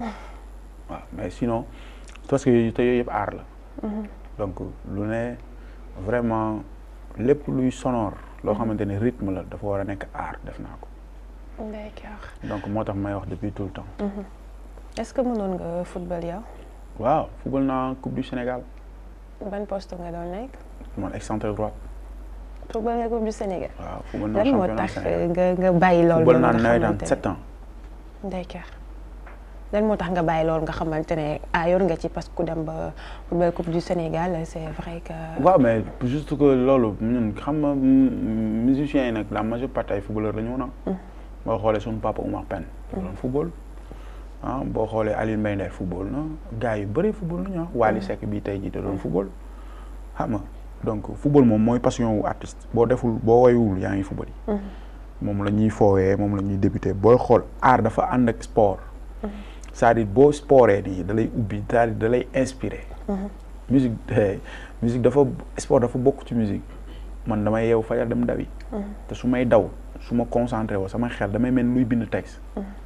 waaw mais sinon parce que te yooyu yëpp aar la donc lu ne vraiment lépp luy sonore loo xamante ne rythme la dafa war a nekk aar def naa ko d'accord donc moo tax may wax depuis tout le temps est-ce que mënoon nga football yow waaw football naa coupe du Sénégal ban poste nga doon nekk man excentré droite football nga coupe du Sénégal waaw football naa lan moo championnat tax Sénégal nga nga bàyyi loolu football noonu naa nga nawetaan xamante ne- sept ans d'accord lan moo tax nga bàyyi loolu nga xamante ne ah yor nga ci parce que ku dem ba football coupe du Sénégal c'est vrai que. waaw mais juste que loolu ñun xam nga mm, musiciens yi nag la majeure partie ay footballeur la ñu woon ah. boo xoolee suñu papa Oumar Pène. da doon football ah boo xoolee Aliou Mbaye Nder football na gars yu bëri football nañu ah. Wally Seck bii tey jii da doon football xam nga donc football moom mooy passion wu artiste boo deful boo woywul yaa ngi football yi. moom la ñuy foowee moom la ñuy débuté booy xool art dafa ànd ak sport. c'est-à-dire boo sportee nii da lay ubbi c'est-à-dire da lay inspiré. musique eh, musique dafa sport dafa bokk ci musique man damay yeewu fajar dem dawi. te su may daw su ma concentré woo sama xel damay mel luy bind texte.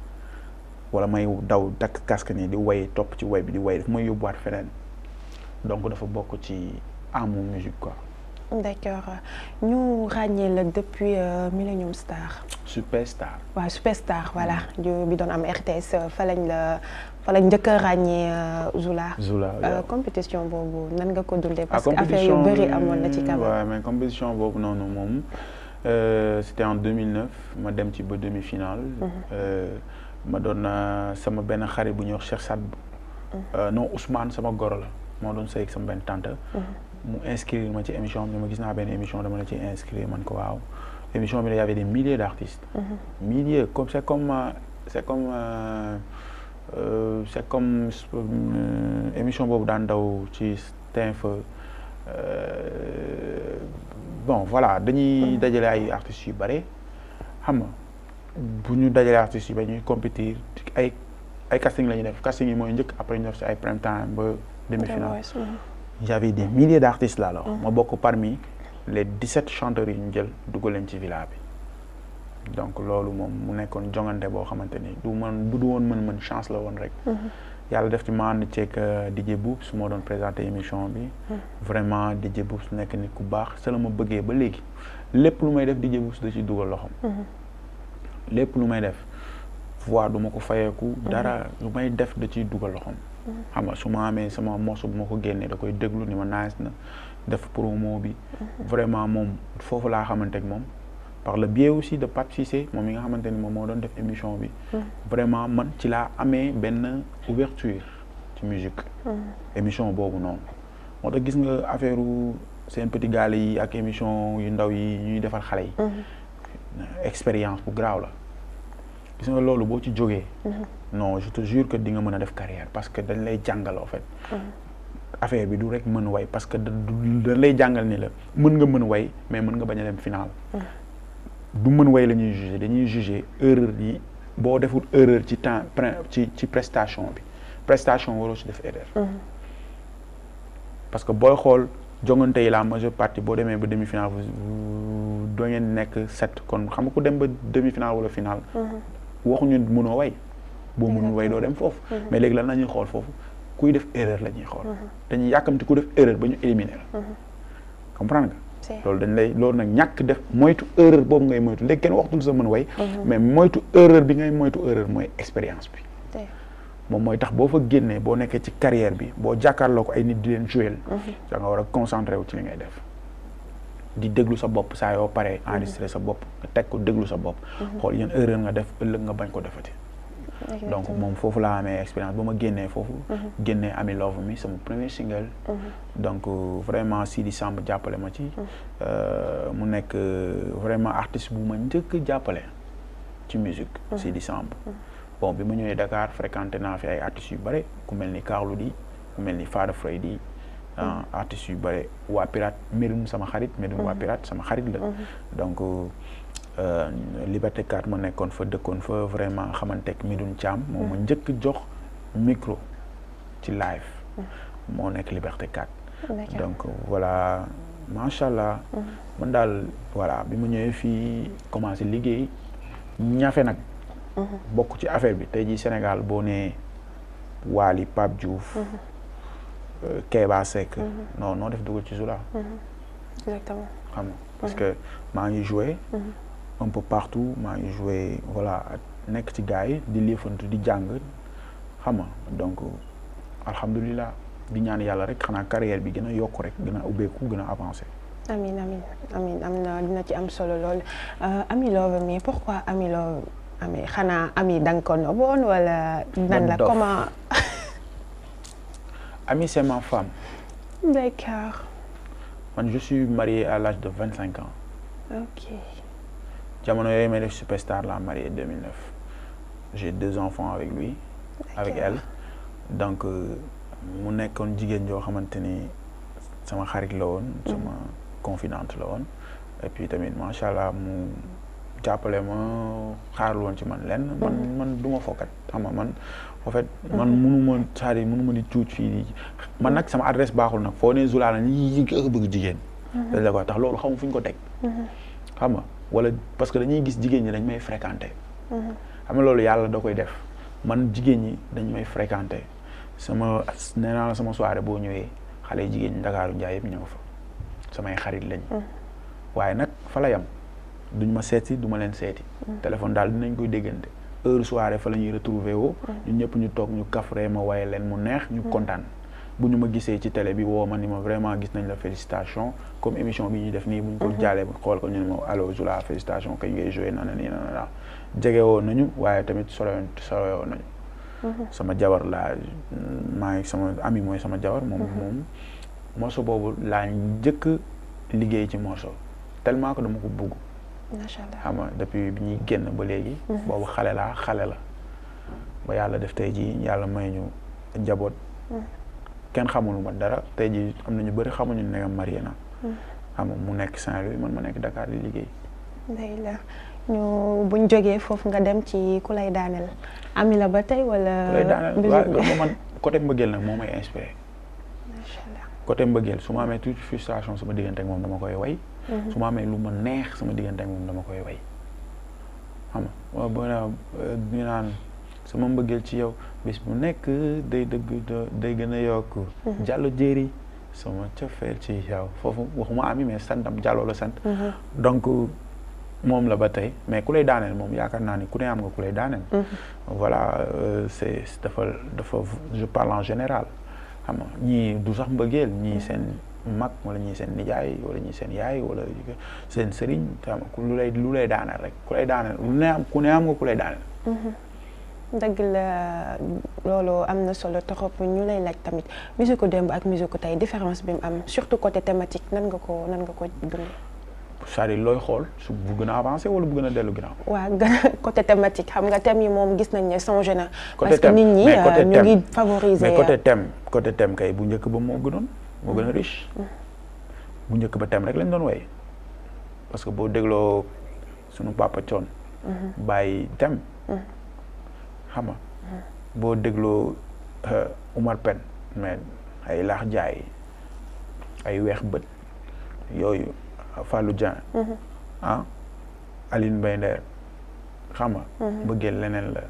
wala may daw takk casque nii di way topp ci way bi di way daf may yóbbuwaat feneen donc dafa bokk ci amu musique quoi. d'accord ñu ràññee la depuis euh, Millennium Star. superstar. waaw Superstar voilà ju bi doon am RTS euh, fa lañ la fa lañ njëkk a ràññee euh, Zoula. Zoula Euh, waaw. compétition boobu nan nga ko dundee ah parce que affaire yu compétition bëri amoon na ci bi, quand même. ouais, mais compétition boobu noonu moom euh, c'était en 2009 ma dem ci ba demi-finale. Euh, ma doon euh, sama benn xarit bu ñuy wax Cheikh Sad. Euh, non Ousmane sama goro la moo doon sëy ak sama benn tante. mu inscrire ma ci émission bi ma gis naa benn émission dama la ci inscrire man ko waaw émission bi il y avait des milliers d'artistes. milliers comme c'est comme euh, c'est comme euh, euh, c'est comme euh, émission boobu daan daw ci TF euh, bon voilà dañuy dajale ay artistes yu bare xam nga bu ñu dajalee artistes yu bare ñuy compétir ay ay casting la ñuy def casting yi mooy njëkk après ñu def si ay prime time ba demi-finale y avait des milliers d'artistes là alors ma bokk parmi les 17 chanteurs yi ñu jël dugal leen ci villa bi donc loolu moom mu nekkoon jongante boo xamante ni du man bu du woon mën-mën chance la woon rek yàlla def ci ma ànd ceeg DJ Boubs moo doon présenté émission bi vraiment DJ Boubs nekk nit ku baax sa la ma bëggee ba léegi lépp lu may def DJ Boubs da ci dugal loxoom lépp lu may def voix du ma ko fayeeku dara lu may def da ciy dugal loxoom xam nga su ma amee sama morceau bu ma ko génnee da koy déglu ni ma nice na def promo bi vraiment moom foofu laa xamante ak moom par le biais aussi de Pape Cissé moom mi nga xamante ni moom moo doon def émission bi vraiment man ci laa amee benn ouverture ci musique émission boobu noonu moo tax gis nga affaire seen petit gaale yi ak émission yu ndaw yi ñuy defal xale yi expérience bu garaaw la gis nga loolu boo ci jógee non je te jure que di nga mën a def carrière parce que dañ lay jàngal en fait affaire bi du rek mën way parce que da dañ lay jàngal ni la mën nga mën way mais mën nga bañ a dem final du mën way la ñuy juger dañuy juger erreur yi boo deful erreur ci temps ci ci prestation bi prestation waroo si def erreur parce que booy xool jongante yi la majeure partie boo demee ba demi final doo ngeen nekk sept kon xam nga ku dem ba demi final wala final waxuñu mënoo way boo mënul way doo dem foofu mais léegi lan la ñuy xool foofu kuy def erreur la ñuy xool dañuy yàkkamti ku def erreur ba ñu éliminer la comprendre nga loolu dañ lay loolu nag ñàkk def moytu erreur boobu ngay moytu léegi kenn waxtul sa mën way mais moytu erreur bi ngay moytu erreur mooy expérience bi moom mooy tax boo fa génnee boo nekkee ci carrière bi boo jàkkaarloo ko ay nit di leen jouer da nga war a concentré wu ci li ngay def di déglu sa bopp saa yoo paree enregistré sa bopp nga teg ko déglu sa bopp xool yan erreur nga def ëllëg nga bañ ko defati donc moom foofu laa amee expérience ba ma génnee foofu génnee Ami Love mi sama premier single donc vraiment Sidi Samb jàppale ma ci mu nekk vraiment artiste bu ma njëkk jàppale ci musique Sidi Samb bon bi ma ñëwee Dakar fréquenté naa fi ay artistes yu bare ku mel ni Carlou D ku mel ni Fada Freddy artistes yu bare waa Pirate Médoune sama xarit Médoune waa Pirate sama xarit la donc Liberté 4 ma nekkoon fa dëkkoon fa vraiment xamanteeg Médoune Thiam moom ma njëkk jox micro ci live moo nekk Liberté 4 donc voilà macha allah man daal voilà bi ma ñëwee fii commencé liggéey ñafe nag bokk ci affaire bi tey jii Sénégal boo nee Wally Pape Diouf Kéba Seck non noo def dugal ci Zula exactement xam nga parce que maa ngi joué un peu partout maa ngi joué voilà nekk ci gars yi di liifantu di jàng xam nga donc alhamdulilah di ñaan yàlla rek xanaa carrière bi gën a yokk rek gën a ubbeeku gën a avancé amin amin amin am na dina ci am solo lool Ami Love mais pourquoi Ami Love ami xanaa ami da nga ko noboon wala nan la comment Ami c'est ma femme d'accord man je suis marié à l'âge de vingt cinq ans ok jamono yooyu may def superstar la marié 2009 j'ai deux enfants avec lui avec elle donc mu nekkoon jigéen joo xamante ni sama xarit la woon sama confidente la woon et puis tamit macha allah mu jàppale ma xaarul woon ci man lenn man man du ma fokkat xam nga man en fait man munu ma c'est-à-dire munu ma di cuuc fii man nag sama adresse baaxul nag foo ne Zula la ñi bëgg jigéen dañ la koy tax loolu xamu fu ñu ko teg xam nga wala parce que dañuy gis jigéen ñi dañ may fréquenter xam nga loolu yàlla da koy def man jigéen ñi dañ may fréquenter sama nee naa la sama soirée boo ñëwee xale yi jigéen ñi Ndakaaru Njaay yëpp ñëw fa samay xarit lañ waaye nag fa la yam duñ ma seeti du ma leen seeti téléphone daal dinañ koy déggante heure soirée fa la ñuy retrouver woo ñun ñëpp ñu toog ñu kafree ma waye leen mu neex ñu kontaan bu ñu ma gisee ci télé bi woo ma ni ma vraiment gis nañ la félicitation comme émission bi ñuy def nii bu ñu ko jaalee xool ko ñu ne ma allo Zula félicitation kañ ngay joué nana nii nana naa jege woon nañu waaye tamit soroyoon soroyoon nañu sama jabar laa maa ngi sama ami mooy sama jabar moom moom morceau boobu laa njëkk liggéey ci morceau tellement que dama ko bugg macha allah xam nga depuis bi ñuy génn ba léegi boobu xale laa xale la ba yàlla def tey jii yàlla may ñu njaboot kenn xamul ma dara tey jii am na ñu bëri xamuñu ne nga marié na xam nga mu nekk Saint-Louis man ma nekk Dakar di liggéey day la ñu buñ jógee foofu nga dem ci ku lay daaneel ami la ba tey wala ku lay daaneel waaw loolu man côté mbëggeel nag moo may inspiré macha allah côté mbëggeel su ma amee toute frustration sama diggante ak moom dama koy way su ma amee lu ma neex sama diggante ak moom dama koy way xam nga boo ñu naan sama mbëggeel ci yow bis bu nekk day dëgg day gën a yokk jàllo jéeri sama cofeel ci yow foofu waxuma ami mais santam jàlloo la sant donc moom la ba tey mais ku lay daaneel moom yaakaar naa ni ku ne am nga ku lay daaneel voilà c'est dafa dafa je parle en général xam nga ñii du sax mbëggeel ñii seen mag wala ñii seen nijaay wala ñii seen yaay wala seen sëriñ xam nga lu lay lu lay daaneel rek ku lay daaneel lu ne am ku ne am nga ku lay daaneel dëgg la loolu am na solo trop ñu lay laaj tamit musique démb ak musique tey différence bi mu am surtout côté thématique nan nga ko nan nga ko dund. c'est-à-dire looy xool su bu gën a avancé wala bu gën a dellu ginnaaw. waaw gën a côté thématique xam nga thème yi moom gis nañ ne changé na. côté parce que nit ñi ñu ngi favoriser. mais côté thème côté thème kay bu njëkk ba moo gënoon moo gën a riche. bu njëkk ba thème rek lañ doon way parce que boo dégloo sunu papa Thione. bàyyi thème. xam nga boo dégloo Umar Pen mais ay laax jaay ay weex bët yooyu Fallou Dieng ah Aline Mbaye Nder xam nga bëggeel leneen la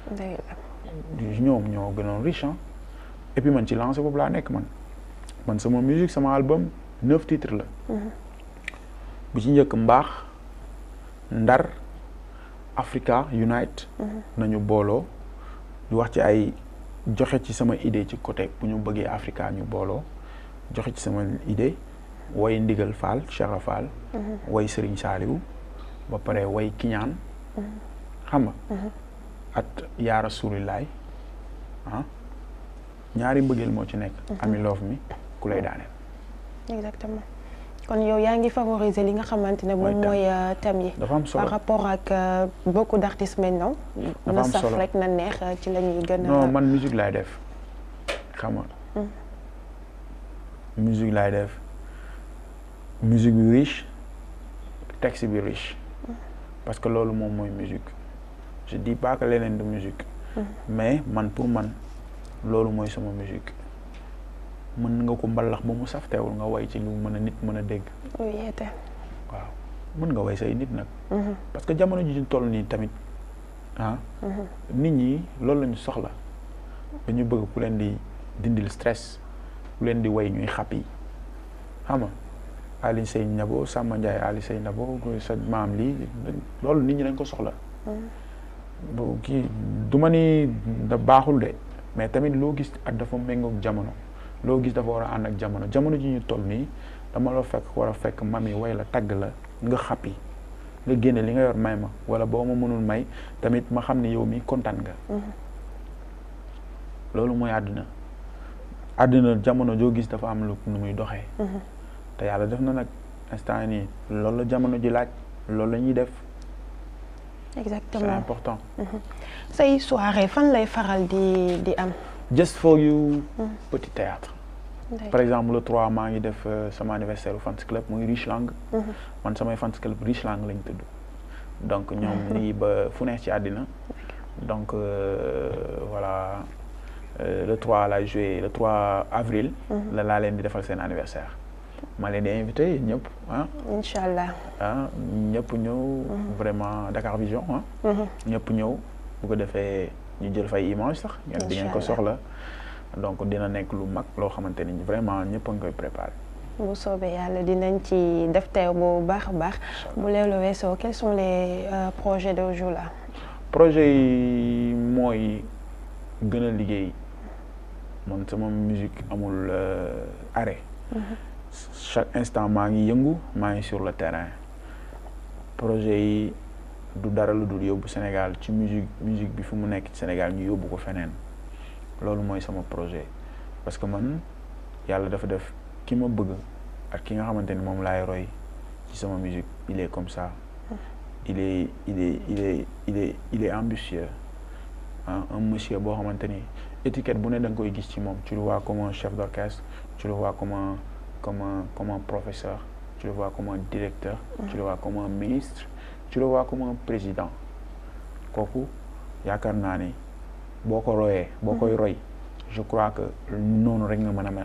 ñoom ñoo gënoon riche et puis man ci lancé boobu laa nekk man man sama musique sama album neuf titres la bu ci njëkk mbaax ndar Africa Unite nañu booloo di wax ci ay joxe ci sama idée ci côté bu ñu bëggee Africa ñu booloo joxe ci sama idée way ndigal Fall Cheikh Fall way Serigne Saliou ba pare way Kiñaan xam nga at yaa rasulilaay ah ñaari mbëggeel moo ci nekk ami loof mi ku lay daaneel exactement kon yow yaa ngi favoriser li nga xamante ne moom mooy thème yi dafa am solo par rapport ak beaucoup d' artistes maintenant Dafa na am saf solo. rek na neex ci la ñuy gën a non man musique laay def xam nga musique laay def musique bi riche texte bi riche parce que loolu moom mooy musique je dis pas que leneen du musique mais man pour man loolu mooy sama musique mën nga ko mbalax ba mu saf teewul nga way ci lu mën a nit mën a dégg oui yeete waaw mën nga way say nit nag parce que jamono ji ñu toll nii tamit ah nit ñi loolu lañu soxla dañu bëgg ku leen di dindil stress ku leen di way ñuy xàpp yi xam nga Ali Sey Nabo Samba Ndiaye Ali Sey Nabo sa maam lii loolu nit ñi dañ ko soxla bu kii du ma ni da baaxul de mais tamit loo gis ak dafa méngoog jamono loo gis dafa war a ànd ak jamono jamono ji ñu toll nii dama la fekk war a fekk mami way la tagg la nga xàppi nga génne li nga yor may ma wala boo ma mënul may tamit ma xam ne yow mi kontaan nga loolu mooy àdduna àdduna jamono joo gis dafa am lu nu muy doxee te yàlla def na nag instant nii loolu la jamono ji laaj loolu la ñuy def c'est exactement important say soirée fan lay faral di di am just for you petit théâtre par exemple le 3 maa ngi def euh, sama anniversaire u fans club muy Richlang man samay fans club Richlang lañ tudd donc ñoom nii ba fu neex ci àddina donc euh, voilà euh, le 3 lay joué le 3 avril la laa leen di defal seen anniversaire ma leen di invité yéen ñëpp ah incha allah ah ñëpp ñëw vraiment Dakar Vision ah ñëpp ñëw bu ko defee ñu jël fay image sax ngeen di ngeen ko Inch'Allah. soxla donc dina nekk lu mag loo xamante ni vraiment ñëpp a ngi koy préparé bu soobee yàlla dinañ ci def teew bu baax a baax bu leelu weesoo quels sont les euh, projets de jour là projet yi mooy gën a liggéey man sama musique amul euh, arrêt chaque instant maa ngi yëngu maa ngi sur le terrain projet yi du dara lu dul yóbbu Sénégal ci musique musique bi fu mu nekk ci Sénégal ñu yóbbu ko feneen loolu mooy sama projet parce que man yàlla dafa def ki ma bëgg ak ki nga xamante ni moom laay roy ci sama musique il est comme ça il est il est il est il est il est ambitieux ah un monsieur boo xamante ni étiquette bu ne da nga koy gis ci moom tu le vois comme un chef d'orchestre tu le vois comme un comme un comme un professeur tu le vois comme un directeur tu le vois comme un ministre tu le vois comme un président kooku yaakaar naa ni boo ko royee boo koy roy je crois que noonu rek nga mën a mel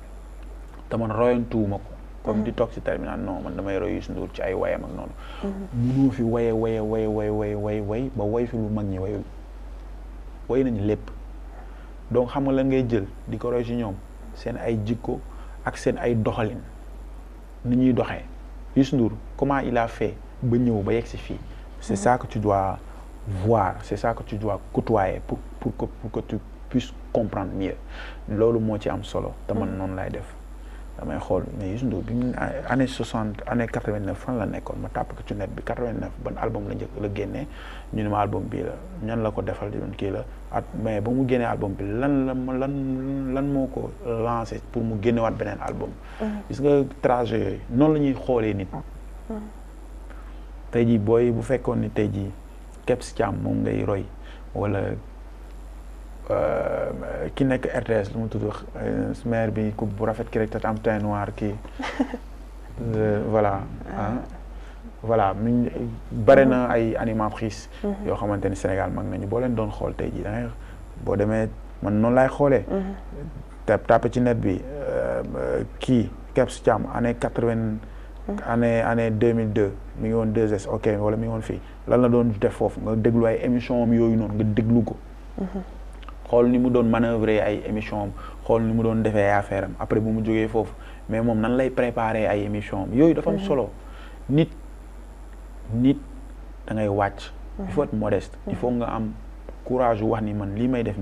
te man royantuwuma ko comme di toog ci terminal non man damay roy Youssou Ndour ci ay wayam ak noonu munoo fi waye waye waye waye waye way way ba way fi lu mag ñi wayul way nañu lépp donc xam nga lan ngay jël di ko roy ci ñoom seen ay jikko ak seen ay doxalin ni ñuy doxee Youssou Ndour comment il a fait ba ñëw ba yegg si fii c'est ça que tu dois voir c'est ça que tu dois côtoyer pour pour que pour que tu puisses comprendre mieux loolu moo ci am solo te man noonu lay def damay xool mais Youssou Ndour bi mu année soixante année quatre vingt neuf fan la nekkoon ma tàpp ko ci net bi quatre vingt neuf ban album la njëkk la génnee ñu ne ma album bii la ñan la ko defal di doon kii la at mais ba mu génnee album bi lan la ma lan lan moo ko lancé pour mu génnewaat beneen album gis nga trajet yooyu noonu la ñuy xoolee nit tey jii booy bu fekkoon ni tey jii Kebs Thiam moom ngay roy wala ki nekk RTS lu mu tudd maire bi ku bu rafet ki rek te am teint noir kii voilà ah voilà mi bare na ay animatrices yoo xamante ni Sénégal mag nañu boo leen doon xool tey jii da ngay boo demee man noonu laay xoolee te tapé ci net bi kii Kebs Thiam année quatre-vingt année année deux mille deux mi ngi woon 2S ok wala mi ngi woon fii lan la doon def foofu nga déglu ay émission am yooyu noonu nga déglu ko xool ni mu doon manœuvrer ay émission am xool ni mu doon defee ay affaire am après bu mu jógee foofu mais moom nan lay préparer ay émission am yooyu dafa am solo nit nit da ngay wàcc il faut être modeste il faut nga am courage wax ni man lii may def nii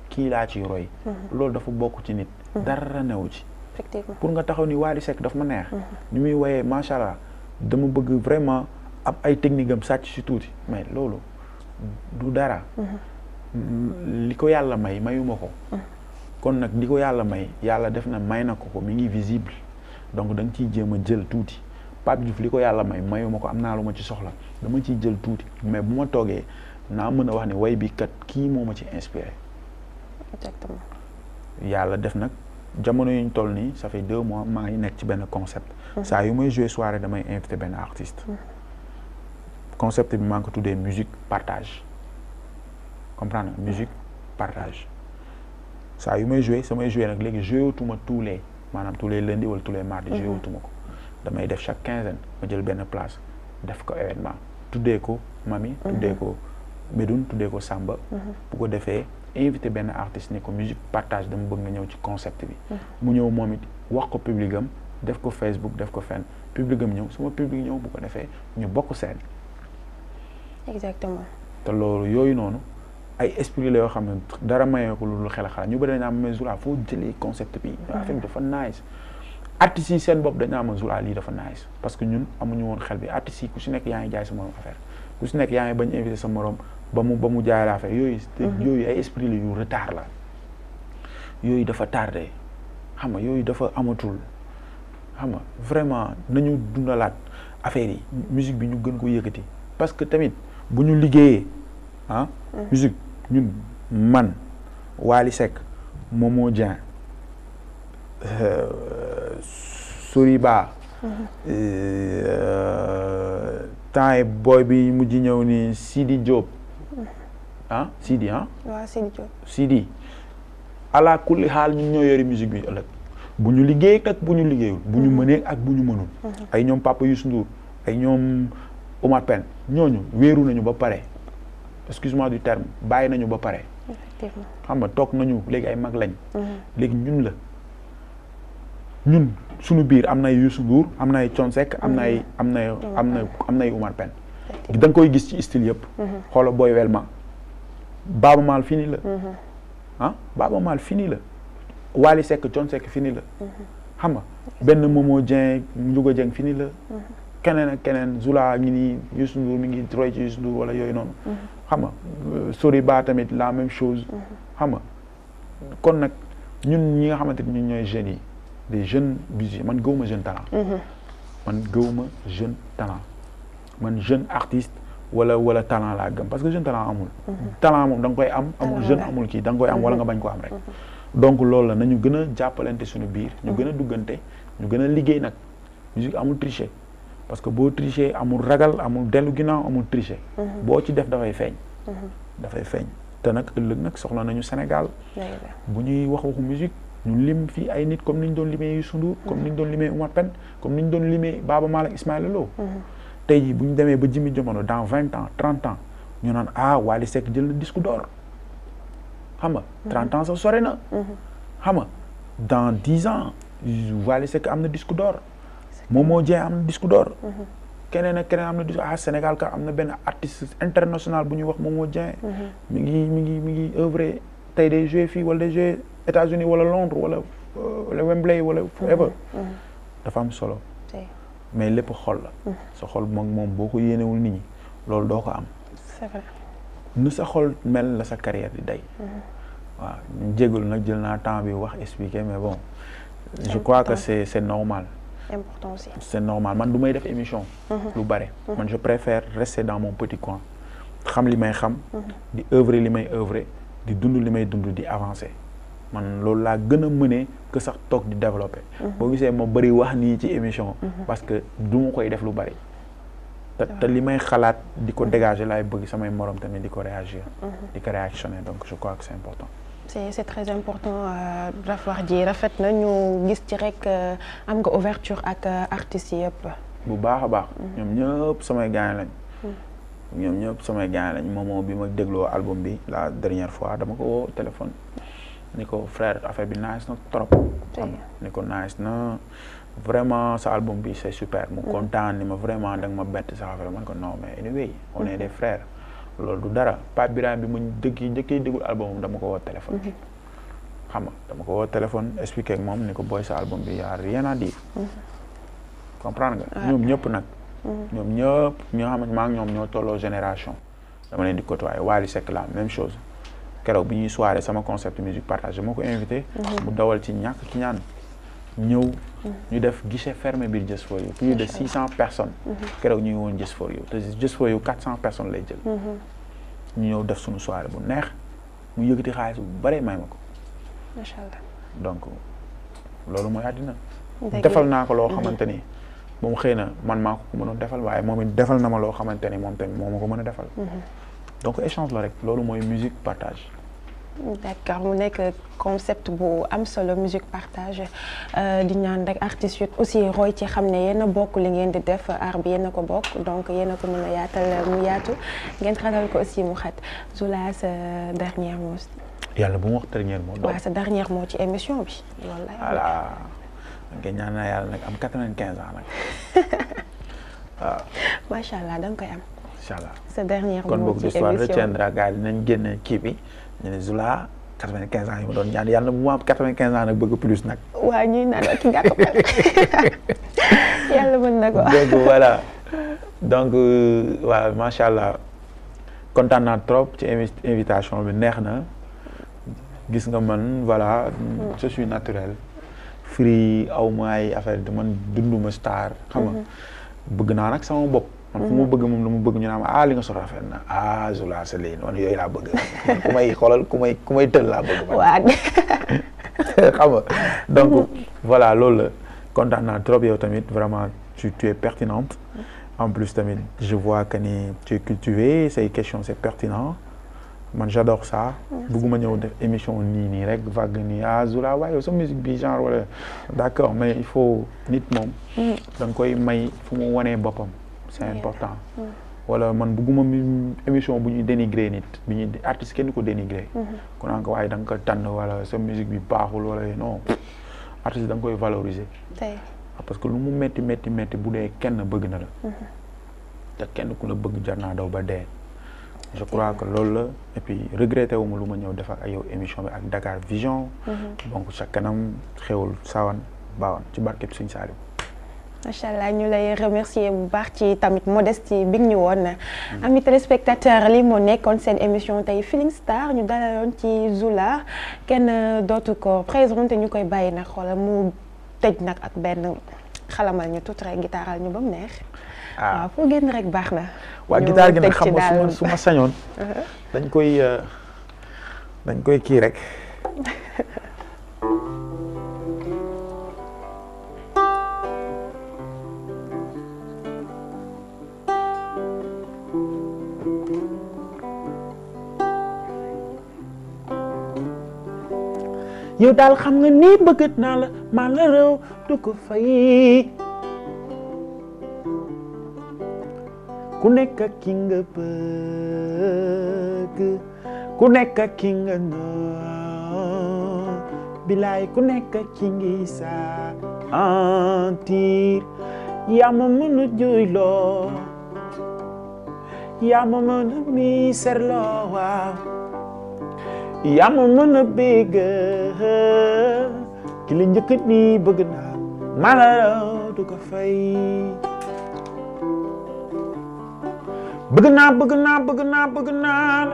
kii laa ciy roy loolu dafa bokk ci nit dara newu ci effectivement pour nga taxaw ni Wally Seck daf ma neex ni muy woyee macha allah dama bëgg vraiment ab ay technique am sàcc si tuuti mais loolu du dara li ko yàlla may mayuma ko kon nag li ko yàlla may yàlla def na may na ko ko mi ngi visible donc da nga ciy jéem a jël tuuti Pape Diouf li ko yàlla may mayuma ko am naa lu ma ci soxla dama ciy jël tuuti mais bu ma toogee naa mën a wax ne way bi kat kii moo ma ci inspiré exactement yàlla def nag jamono yuñ toll nii ça fait deux mois maa ngi nekk ci benn concept saa yu may jouer soirée damay invité benn artiste concept bi maa ngi ko tuddee musique partage comprendre nga musique partage saa yu may jouer samay jouer nag léegi jouer wutuma tous les maanaam tous les lundis wala tous les mardis jouer wutuma ko damay def chaque quinzaine ma jël benn place def ko événement tuddee ko Mami tuddee ko Medoune tuddee ko Samba bu ko defee invité benn artiste ni ko musique partage dama bëgg nga ñëw ci concept bi mu ñëw moom it wax ko public am def ko Facebook def ko fenn public am ñëw sama public ñëw bu ko defee ñu bokk seen exactement te loolu yooyu noonu ay esprit la yoo xam ne dara mayee ko lu xel xalaat ñu bëri dañ naan mais Zoula foo jëlee concept bi affaire bi dafa nice artistes yi seen bopp dañ naan ma Zoula lii dafa nice parce que ñun amuñu woon xel bi artistes yi ku si nekk yaa ngi jaay sa morom affaire ku si nekk yaa ngi bañ invité sa morom ba mu ba mu jaay la affaire yooyu yooyu ay esprit la yu retard la yooyu dafa tardé xam nga yooyu dafa amatul xam nga vraiment nañu dundalaat affaire yi musique bi ñu gën ko yëkkati parce que tamit bu ñu liggéeyee ah musique ñun man Wally Seck Momo Dieng Soriba temps yi booy bi mujj ñëw ni Sidi Diop ah Sidi ah waaw Sidi Diop Sidi ala kulli xaal ñun ñoo yori musique bi ëllëg bu ñu liggéey ak bu ñu liggéeyul bu ñu mënee ak bu ñu mënul ay ñoom Papa Youssou Ndour ay ñoom Omar Pène ñooñu wéeru nañu ba pare excuse-moi du terme bàyyi nañu ba pare effectivement xam nga toog nañu léegi ay mag lañ léegi ñun la ñun suñu biir am na ay Youssou Ndour am na ay Thione Seck am na ay am na am na am na ay Omar Pène da nga koy gis ci style yëpp xoola Boy Welma Baaba Maal fini la ah Baaba Maal fini la Wally Seck Thione Seck fini la xam nga benn Momo Dieng Ndiouga Dieng fini la keneen ak keneen Zoula ngi nii Youssou Ndour mi ngi roy ci Youssou Ndour wala yooyu noonu xam nga Soriba tamit la même chose xam nga kon nag ñun ñi nga xamante ni ñun ñooy jeunes yi des jeunes musiciens man gëwuma jeune talent man gëwuma jeune talent man jeune artiste wala wala talent laa gëm parce que jeune talent amul talent moom da nga koy am amul jeune amul kii da nga koy am wala nga bañ ko am rek donc loolu la nañu gën a jàppalante suñu biir ñu gën a duggante ñu gën a liggéey nag musique amul tricher parce que boo tricher amul ragal amul dellu ginnaaw amul tricher boo ci def dafay feeñ dafay feeñ te nag ëllëg nag soxla nañu Sénégal bu ñuy wax waxu musique ñu lim fii ay nit comme ni ñu doon limee Youssou Ndour comme ni ñu doon limee Oumar Pène comme ni ñu doon limee Baaba Maal ak Ismaïla Lo tey jii bu ñu demee ba jimi jamono dans vingt ans trente ans ñu naan ah Wally Seck jël na disque d'or xam nga trente ans sa sore na xam nga dans dix ans Wally Seck am na disque d'or Momo Dieng am na disque d'or keneen ak keneen am na disque ah Sénégal ka am na benn artiste international bu ñuy wax Momo Dieng mi ngi mi ngi mi ngi œuvre tey day joué fii wala day joué États-Unis wala Londres wala wala Wembley wala forever dafa am solo mais lépp xol la sa xol moom moom boo ko yéenewul nit ñi loolu doo ko am c'est vrai nu sa xol mel la sa carrière di day waaw ñu jégalu nag jël naa temps bi wax expliquer mais bon je crois que c'est c'est normal important aussi c'est normal man du may def émission lu bare man je préfère rester dans mon petit coin xam li may xam di œuvrer li may œuvrer di dund li may dund di avancer man loolu laa gën a mënee que sax toog di développer boo gisee ma bëri wax nii ci émission parce que du ma koy def lu bëri te te li may xalaat di ko dégager laay bëgg samay morom tamit di ko réagir di ko réactionner donc je crois que c'est important c'est c'est très important daf wax ji rafet na ñu gis ci rek am nga ouverture ak artistes yëpp bu baax a baax ñoom ñëpp samay gaañ lañ ñoom ñëpp samay gaañ lañ moomoo bi ma dégloo album bi la dernière fois dama ko woo téléphone ni ko frère affaire bi nice na trop xam ni ko nice na vraiment sa album bi c'est super mu kontaan ni ma vraiment da nga ma bett sa affaire man ko non mais anyway on est des frères loolu du dara Pape Birame bi mu dëgg njëkkee déglu album dama ko woo téléphone xam nga dama ko woo téléphone expliqué ak moom ni ko booy sa album bi y a rien à dire comprendre nga ñoom ñëpp nag ñoom ñëpp ñoo xam ne maa ngi ñoom ñoo tolloo génération dama leen di côtoyer Wally Seck la même chose keroog bi ñuy soirée sama concept musique partagée moo ko invité mu dawal ci ñàkk ci ñaan ñëw ñu def guichet fermé biir Just for You plus de six cent personnes keroog ñu ngi woon Just for You te Just for You quatre cent personnes lay jël ñu ñëw def suñu soirée bu neex mu yëkkati xaalis bu bare may ma ko macha allah donc loolu mooy àddina Dëgg defal naa ko loo xamante ni moom xëy na man maa ko ko mënoon defal waaye moom it defal na ma loo xamante ni moom tamit moo ma ko mën a defal donc échange la rek loolu mooy musique partage d'accord mu nekk concept bu am solo musique partage di ñaan rek artistes yi aussi roy ci xam ne yéen a bokk li ngeen di def art bi yéen a ko bokk donc yéen a ko mën a yaatal mu yaatu ngeen xatal ko aussi mu xat Zoula sa dernier mot yàlla bu mu wax dernier mot waaw sa dernier mot ci émission bi loolu la voilà nga ñaan naa yàlla nag am quatre-vingt-quinze ans nag waaw macha allah da nga koy am incha allah sa dernier kon mot boog ci l'histoire émission retiendra gars yi dinañ génne kii bi ñu ne Zoula quatre-vingt-quinze ans yi ma doon ñaan yàlla bu mu am quatre-vingt-quinze ans nag bëgg plus nag waa ñuy naan ki nga ko yàlla mën na ko donc voilà donc waaw macha allah kontaan naa trop ci invi- invitation bi neex na gis nga man voilà je suis naturel free aw ma ay affaire de man dunduma star xam nga bëgg naa nag sama bopp man fu ma bëgg moom lu ma bëgg ñu naan ah li nga sol rafet na ah Zoula c'est lii man yooyu laa bëgg man ku may xoolal ku may ku may tël laa bëgg man waa xam nga donc voilà loolu la kontaan naa trop yow tamit vraiment tu tu es pertinente en plus tamit je vois que ni tu es cultivé say questions c'est pertinent man j'adore ça bëgguma ñëw def émission nii nii rek vague nii ah Zoula waaye yow sa musique bi genre wala d'accord mais il faut nit moom da nga koy may fu mu wanee boppam c'est important wala man bëgguma mi émission bu ñuy dénigrer nit bi ñuy artiste kenn du ko dénigrer ku naan ko waaye da nga ko tànn wala sa musique bi baaxul wala non artiste da nga koy valoriser tey parce que lu mu metti metti metti bu dee kenn bëgg na la te kenn ku la bëgg jar naa daw ba dee je crois que loolu la et puis regretté wu ma lu ma ñëw def ak yow émission bi ak Dakar Vision donc sa kanam xewul sawan baawan ci barkeb Sëñ Saliou macha allah ñu lay remercier bu baax ci tamit modestie bi ñu woon ami téléspectateur li moo nekkoon seen émission tey Feeling Star ñu dalaloon ci Zoula kenn dootu ko présenté ñu koy bàyyi nag xoolal mu tëj nag ak benn xalamal ñu tuuti rek gitaaral ñu ba mu neex. waaw foo génn rek baax na. waa ñu guitare gi nag tëj xam ci nga su ma daal. su ma sañoon dañ koy euh, dañ koy kii rek yow daal xam nga ni bëgg naa la maa la réew du ko fay ku nekk ak ki nga bëgg ku nekk ak ki nga noon bilaay ku nekk ak ki ngi sentir yaa ma mën a jooyloo yaa ma mën a miserloo waaw yaa ma mën a bégg ki la njëkk ni bëgg naa maa la raw du ko fay bëgg naa bëgg naa bëgg naa bëgg naa la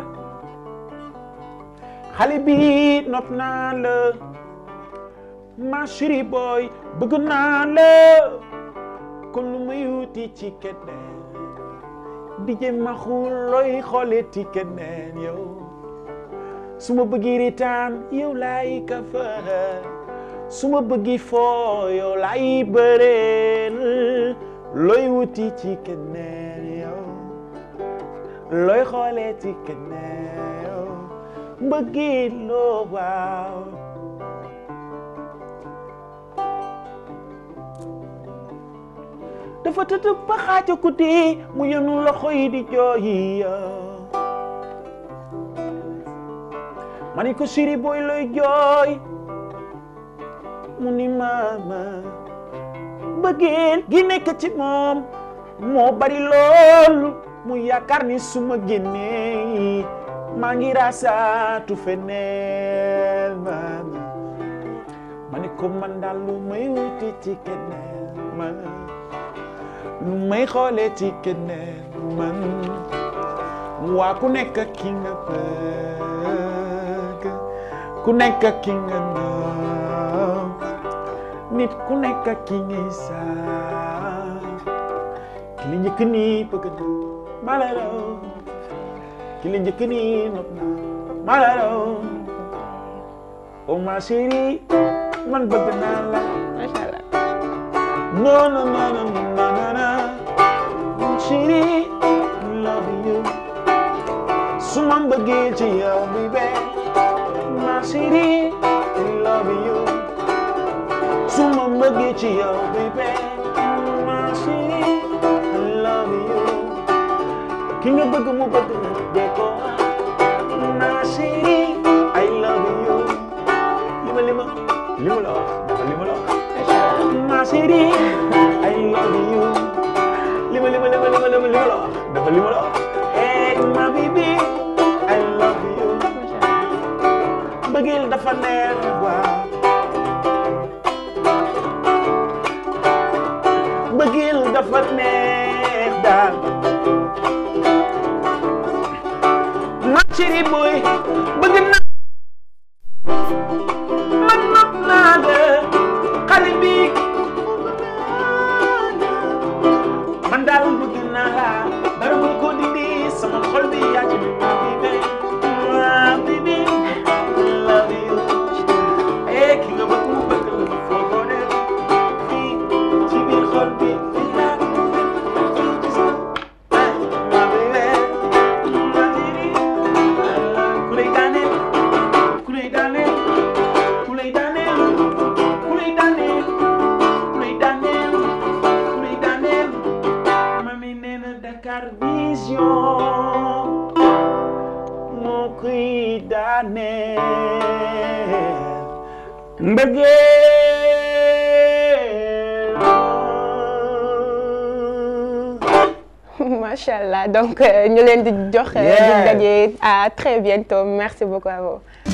xale bi nopp naa la ma chérie boy bëgg naa la kon lu may wuti ci keneen di jëm ma xul looy xoole ci keneen yow su ma bëggi ritaan yow laay kafa su ma bëggi foo yow laay bëreel looy wuti ci keneen yow looy xoolee ci keneen yow mbëggi loo waaw dafa tëdd ba xaaja guddi mu yenu loxo yi di jooyi ma ni ko siri booy looy jooy mu ni maama bëggeel gi nekk ci moom moo bari lool mu yaakaar ni su ma génnee maa ngi raasaatu feneen man ma ne ko man daal lu may wuti ci keneen man lu may xoolee ci keneen man waa ku nekk ki nga bëgg ku nekk ki nga naw nit ku nekk ki ngay saa ki li njëkk nii bëgg na mala raw ki li njëkk nii nopp na mala raw oh ma chérie man bëgg naa la macha allah non non non non non non non chérie love you su ma bëggee ci yow bébé ma chérie love you su ma bëggee ci yow bébé ma chérie love you ki nga bëgg mu bëgg na dee ko ma chérie I love you lima lima lima la wax dafa lima la wax ma chérie I love you lima lima lima lima lima lima la wax dafa lima la wax hey ma baby I love you mbëggeel dafa neex waaw mbëggeel dafa neex daal ma chérie boy bëgg na man nopp naa la xale bi man daal bëgg naa la dara mun ko dindi sama xol bi yaa ci bi ma bibi ma bibi love you eh ki nga bëgg mu bëgg la foo ko def fii ci biir xol bi fii laa ko fii ci sa ma bibi ma bibi ku lay daaneel ku lay daaneel ku lay daaneel ku lay daaneel ku lay daaneel ku lay daaneel mami nee na Dakar Vision moo koy daaneel mbëggeel macha allah donc ñu leen di jox. Yeah. di daje à très bientôt merci beaucoup à vous.